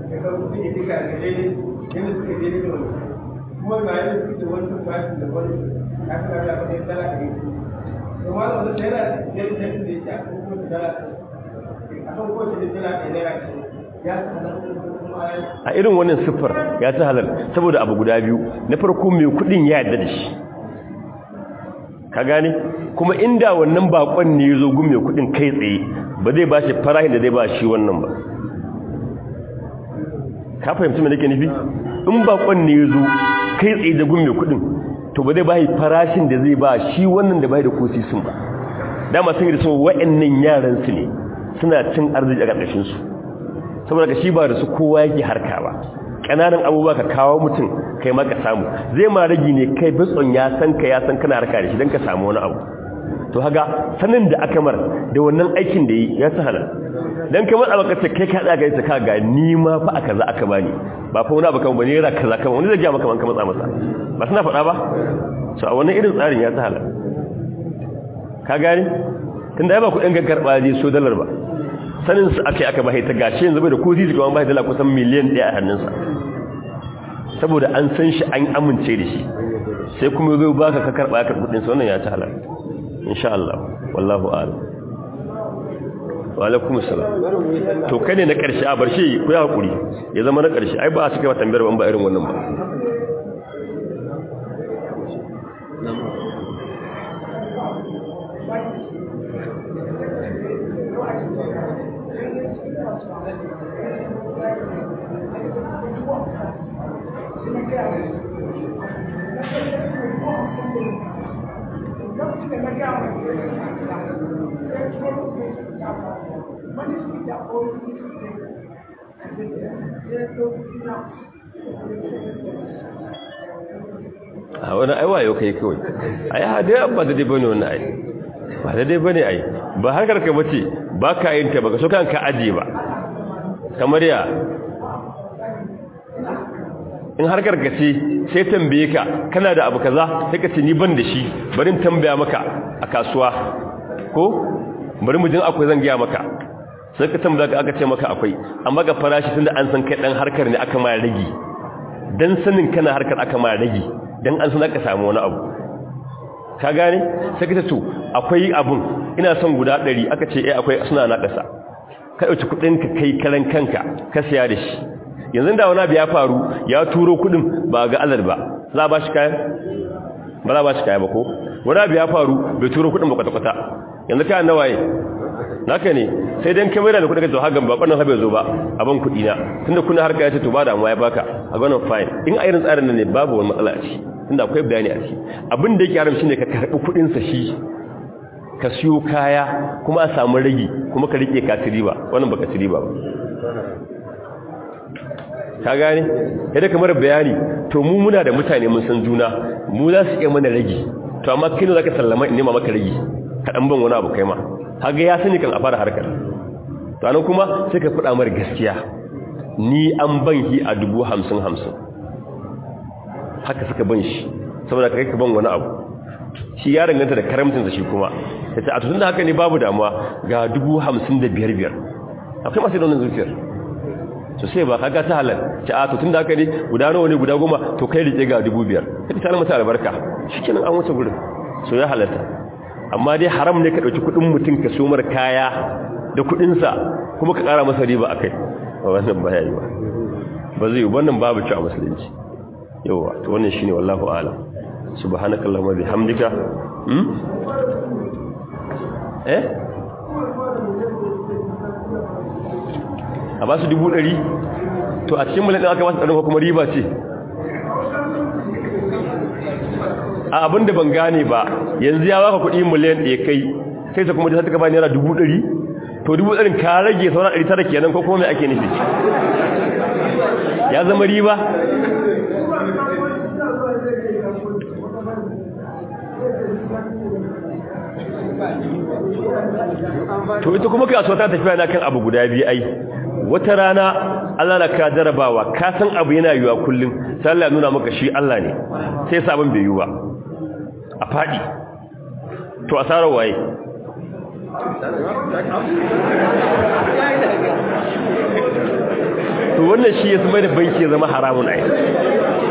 a irin wannan siffar ya ta halal saboda abu guda biyu na farko mai kudin ya yadda da shi ka gane kuma inda wannan bakon ne ya zo gun mai kudin kai tsaye ba zai ba shi farahin da zai ba shi wannan ba ka fahimci mai nake nufi in bakon ne ya zo kai tsaye da gun mai kudin to ba zai ba farashin da zai ba shi wannan da bai da kosi sun ba dama sun yi da sun wa'annan yaran su ne suna cin arziki a ƙarƙashin su saboda ka shi ba da su kowa yake harka ba ƙananan abubuwa ka kawo mutum kai ma ka samu zai ma ragi ne kai bitson ya san ka ya san kana harka da shi don ka samu wani abu to haga sanin da aka mar da wannan aikin da yi ya sa halal dan kamar a baka ce kai ka da gaisa ka ga ni ma fa aka za aka bani ba fa wani abu kan bane ra kaza kan wani zai ga maka man ka matsa masa ba suna faɗa ba so a wannan irin tsarin ya sa halal ka gani tunda ai ba kuɗin ga karɓa je so dalar ba sanin su akai aka bai ta gashi yanzu bai da ko zizi kuma bai dala kusan miliyan 1 a hannunsa saboda an san shi an amince da shi sai kuma zai baka ka karɓa ka kuɗin sa wannan ya ta halal insha Allah wallahu a'lam wa alaikum assalam to kai ne na karshe a barshe ku ya hakuri ya zama na karshe ai ba a cika tambayar ban ba irin wannan ba a wani aiwa yau kai kawai ai hadai ba da dai bane wannan ai ba da dai bane ai ba harkar ka bace ba ka yin ta baka so kanka aje ba kamar ya in harkar ka ce sai tambaye ka kana da abu kaza sai ka ce ni ban da shi bari in tambaya maka a kasuwa ko bari mu jin akwai zan gaya maka sai ka tambaya ka aka ce maka akwai amma ga farashi tunda an san kai dan harkar ne aka ma rage dan sanin kana harkar aka ma rage dan an san aka samu wani abu ka gane sai ka ce to akwai abun ina son guda 100 aka ce eh akwai suna na kasa ka dauki kudin ka kai karan kanka ka siya da shi yanzu da wani abu ya faru ya turo kudin ba ga alal ba za ba shi kayan ba za ba shi kayan ba ko wani abu ya faru bai turo kudin ba kwata-kwata yanzu kayan nawaye naka ne sai dan kamera da kuɗi ka zo hagan ba kwanan habe zo ba abin kuɗi na tunda kuna harka ya ce to ba da ya baka a gwanin fine in a irin tsarin nan ne babu wani matsala a ciki tunda akwai bayani a ciki abin da yake haram shine ka karɓi kuɗin sa shi ka siyo kaya kuma a samu ragi kuma ka rike ka riba wannan baka ci riba ba ka gane yadda kamar bayani to mu muna da mutane mun san juna mu za su iya mana ragi to amma kai ne zaka sallama in nema maka ragi ka dan ban wani abu kai ma haga ya sani kan a fara harkar to anan kuma sai ka fada mar gaskiya ni an ban hi a dubu hamsin hamsin haka suka ban shi saboda kai ka ban wani abu shi ya danganta da karamcinsa shi kuma ya ce a tutun da haka ne babu damuwa ga dubu hamsin da biyar biyar akwai masu daunin zuciyar so sai ba kaga ta halal ce a tutun da haka ne guda nawa ne guda goma to kai rike ga dubu biyar ka ta mata albarka shi kenan an wuce gurin so ya halarta amma dai haram ne ka ɗauki kuɗin mutum ka so mar kaya da kuɗinsa kuma ka ƙara masa riba a kai wannan ba ya yi ba ba zai yi wannan babu ci a musulunci yawa to wannan shine wallahu a'lam subhanakallahumma bihamdika hmm eh a ba su dubu ɗari to a cikin mulkin aka ba su ɗarin kuma riba ce a abin da ban gane ba yanzu ya baka kuɗi miliyan ɗaya kai sai ta kuma da ta ba naira dubu ɗari to dubu ɗarin ka rage sauran ɗari tara kenan ko kuma mai ake nufi ya zama riba to ita kuma kasuwa ta tafiya na kan abu guda biyu ai wata rana Allah na ka jarabawa ka san abu yana yiwa kullum sai Allah ya nuna maka shi Allah ne sai sabon bai yiwu ba a fadi to asarar waye to wannan shi ya zama da banki ya zama haramun ai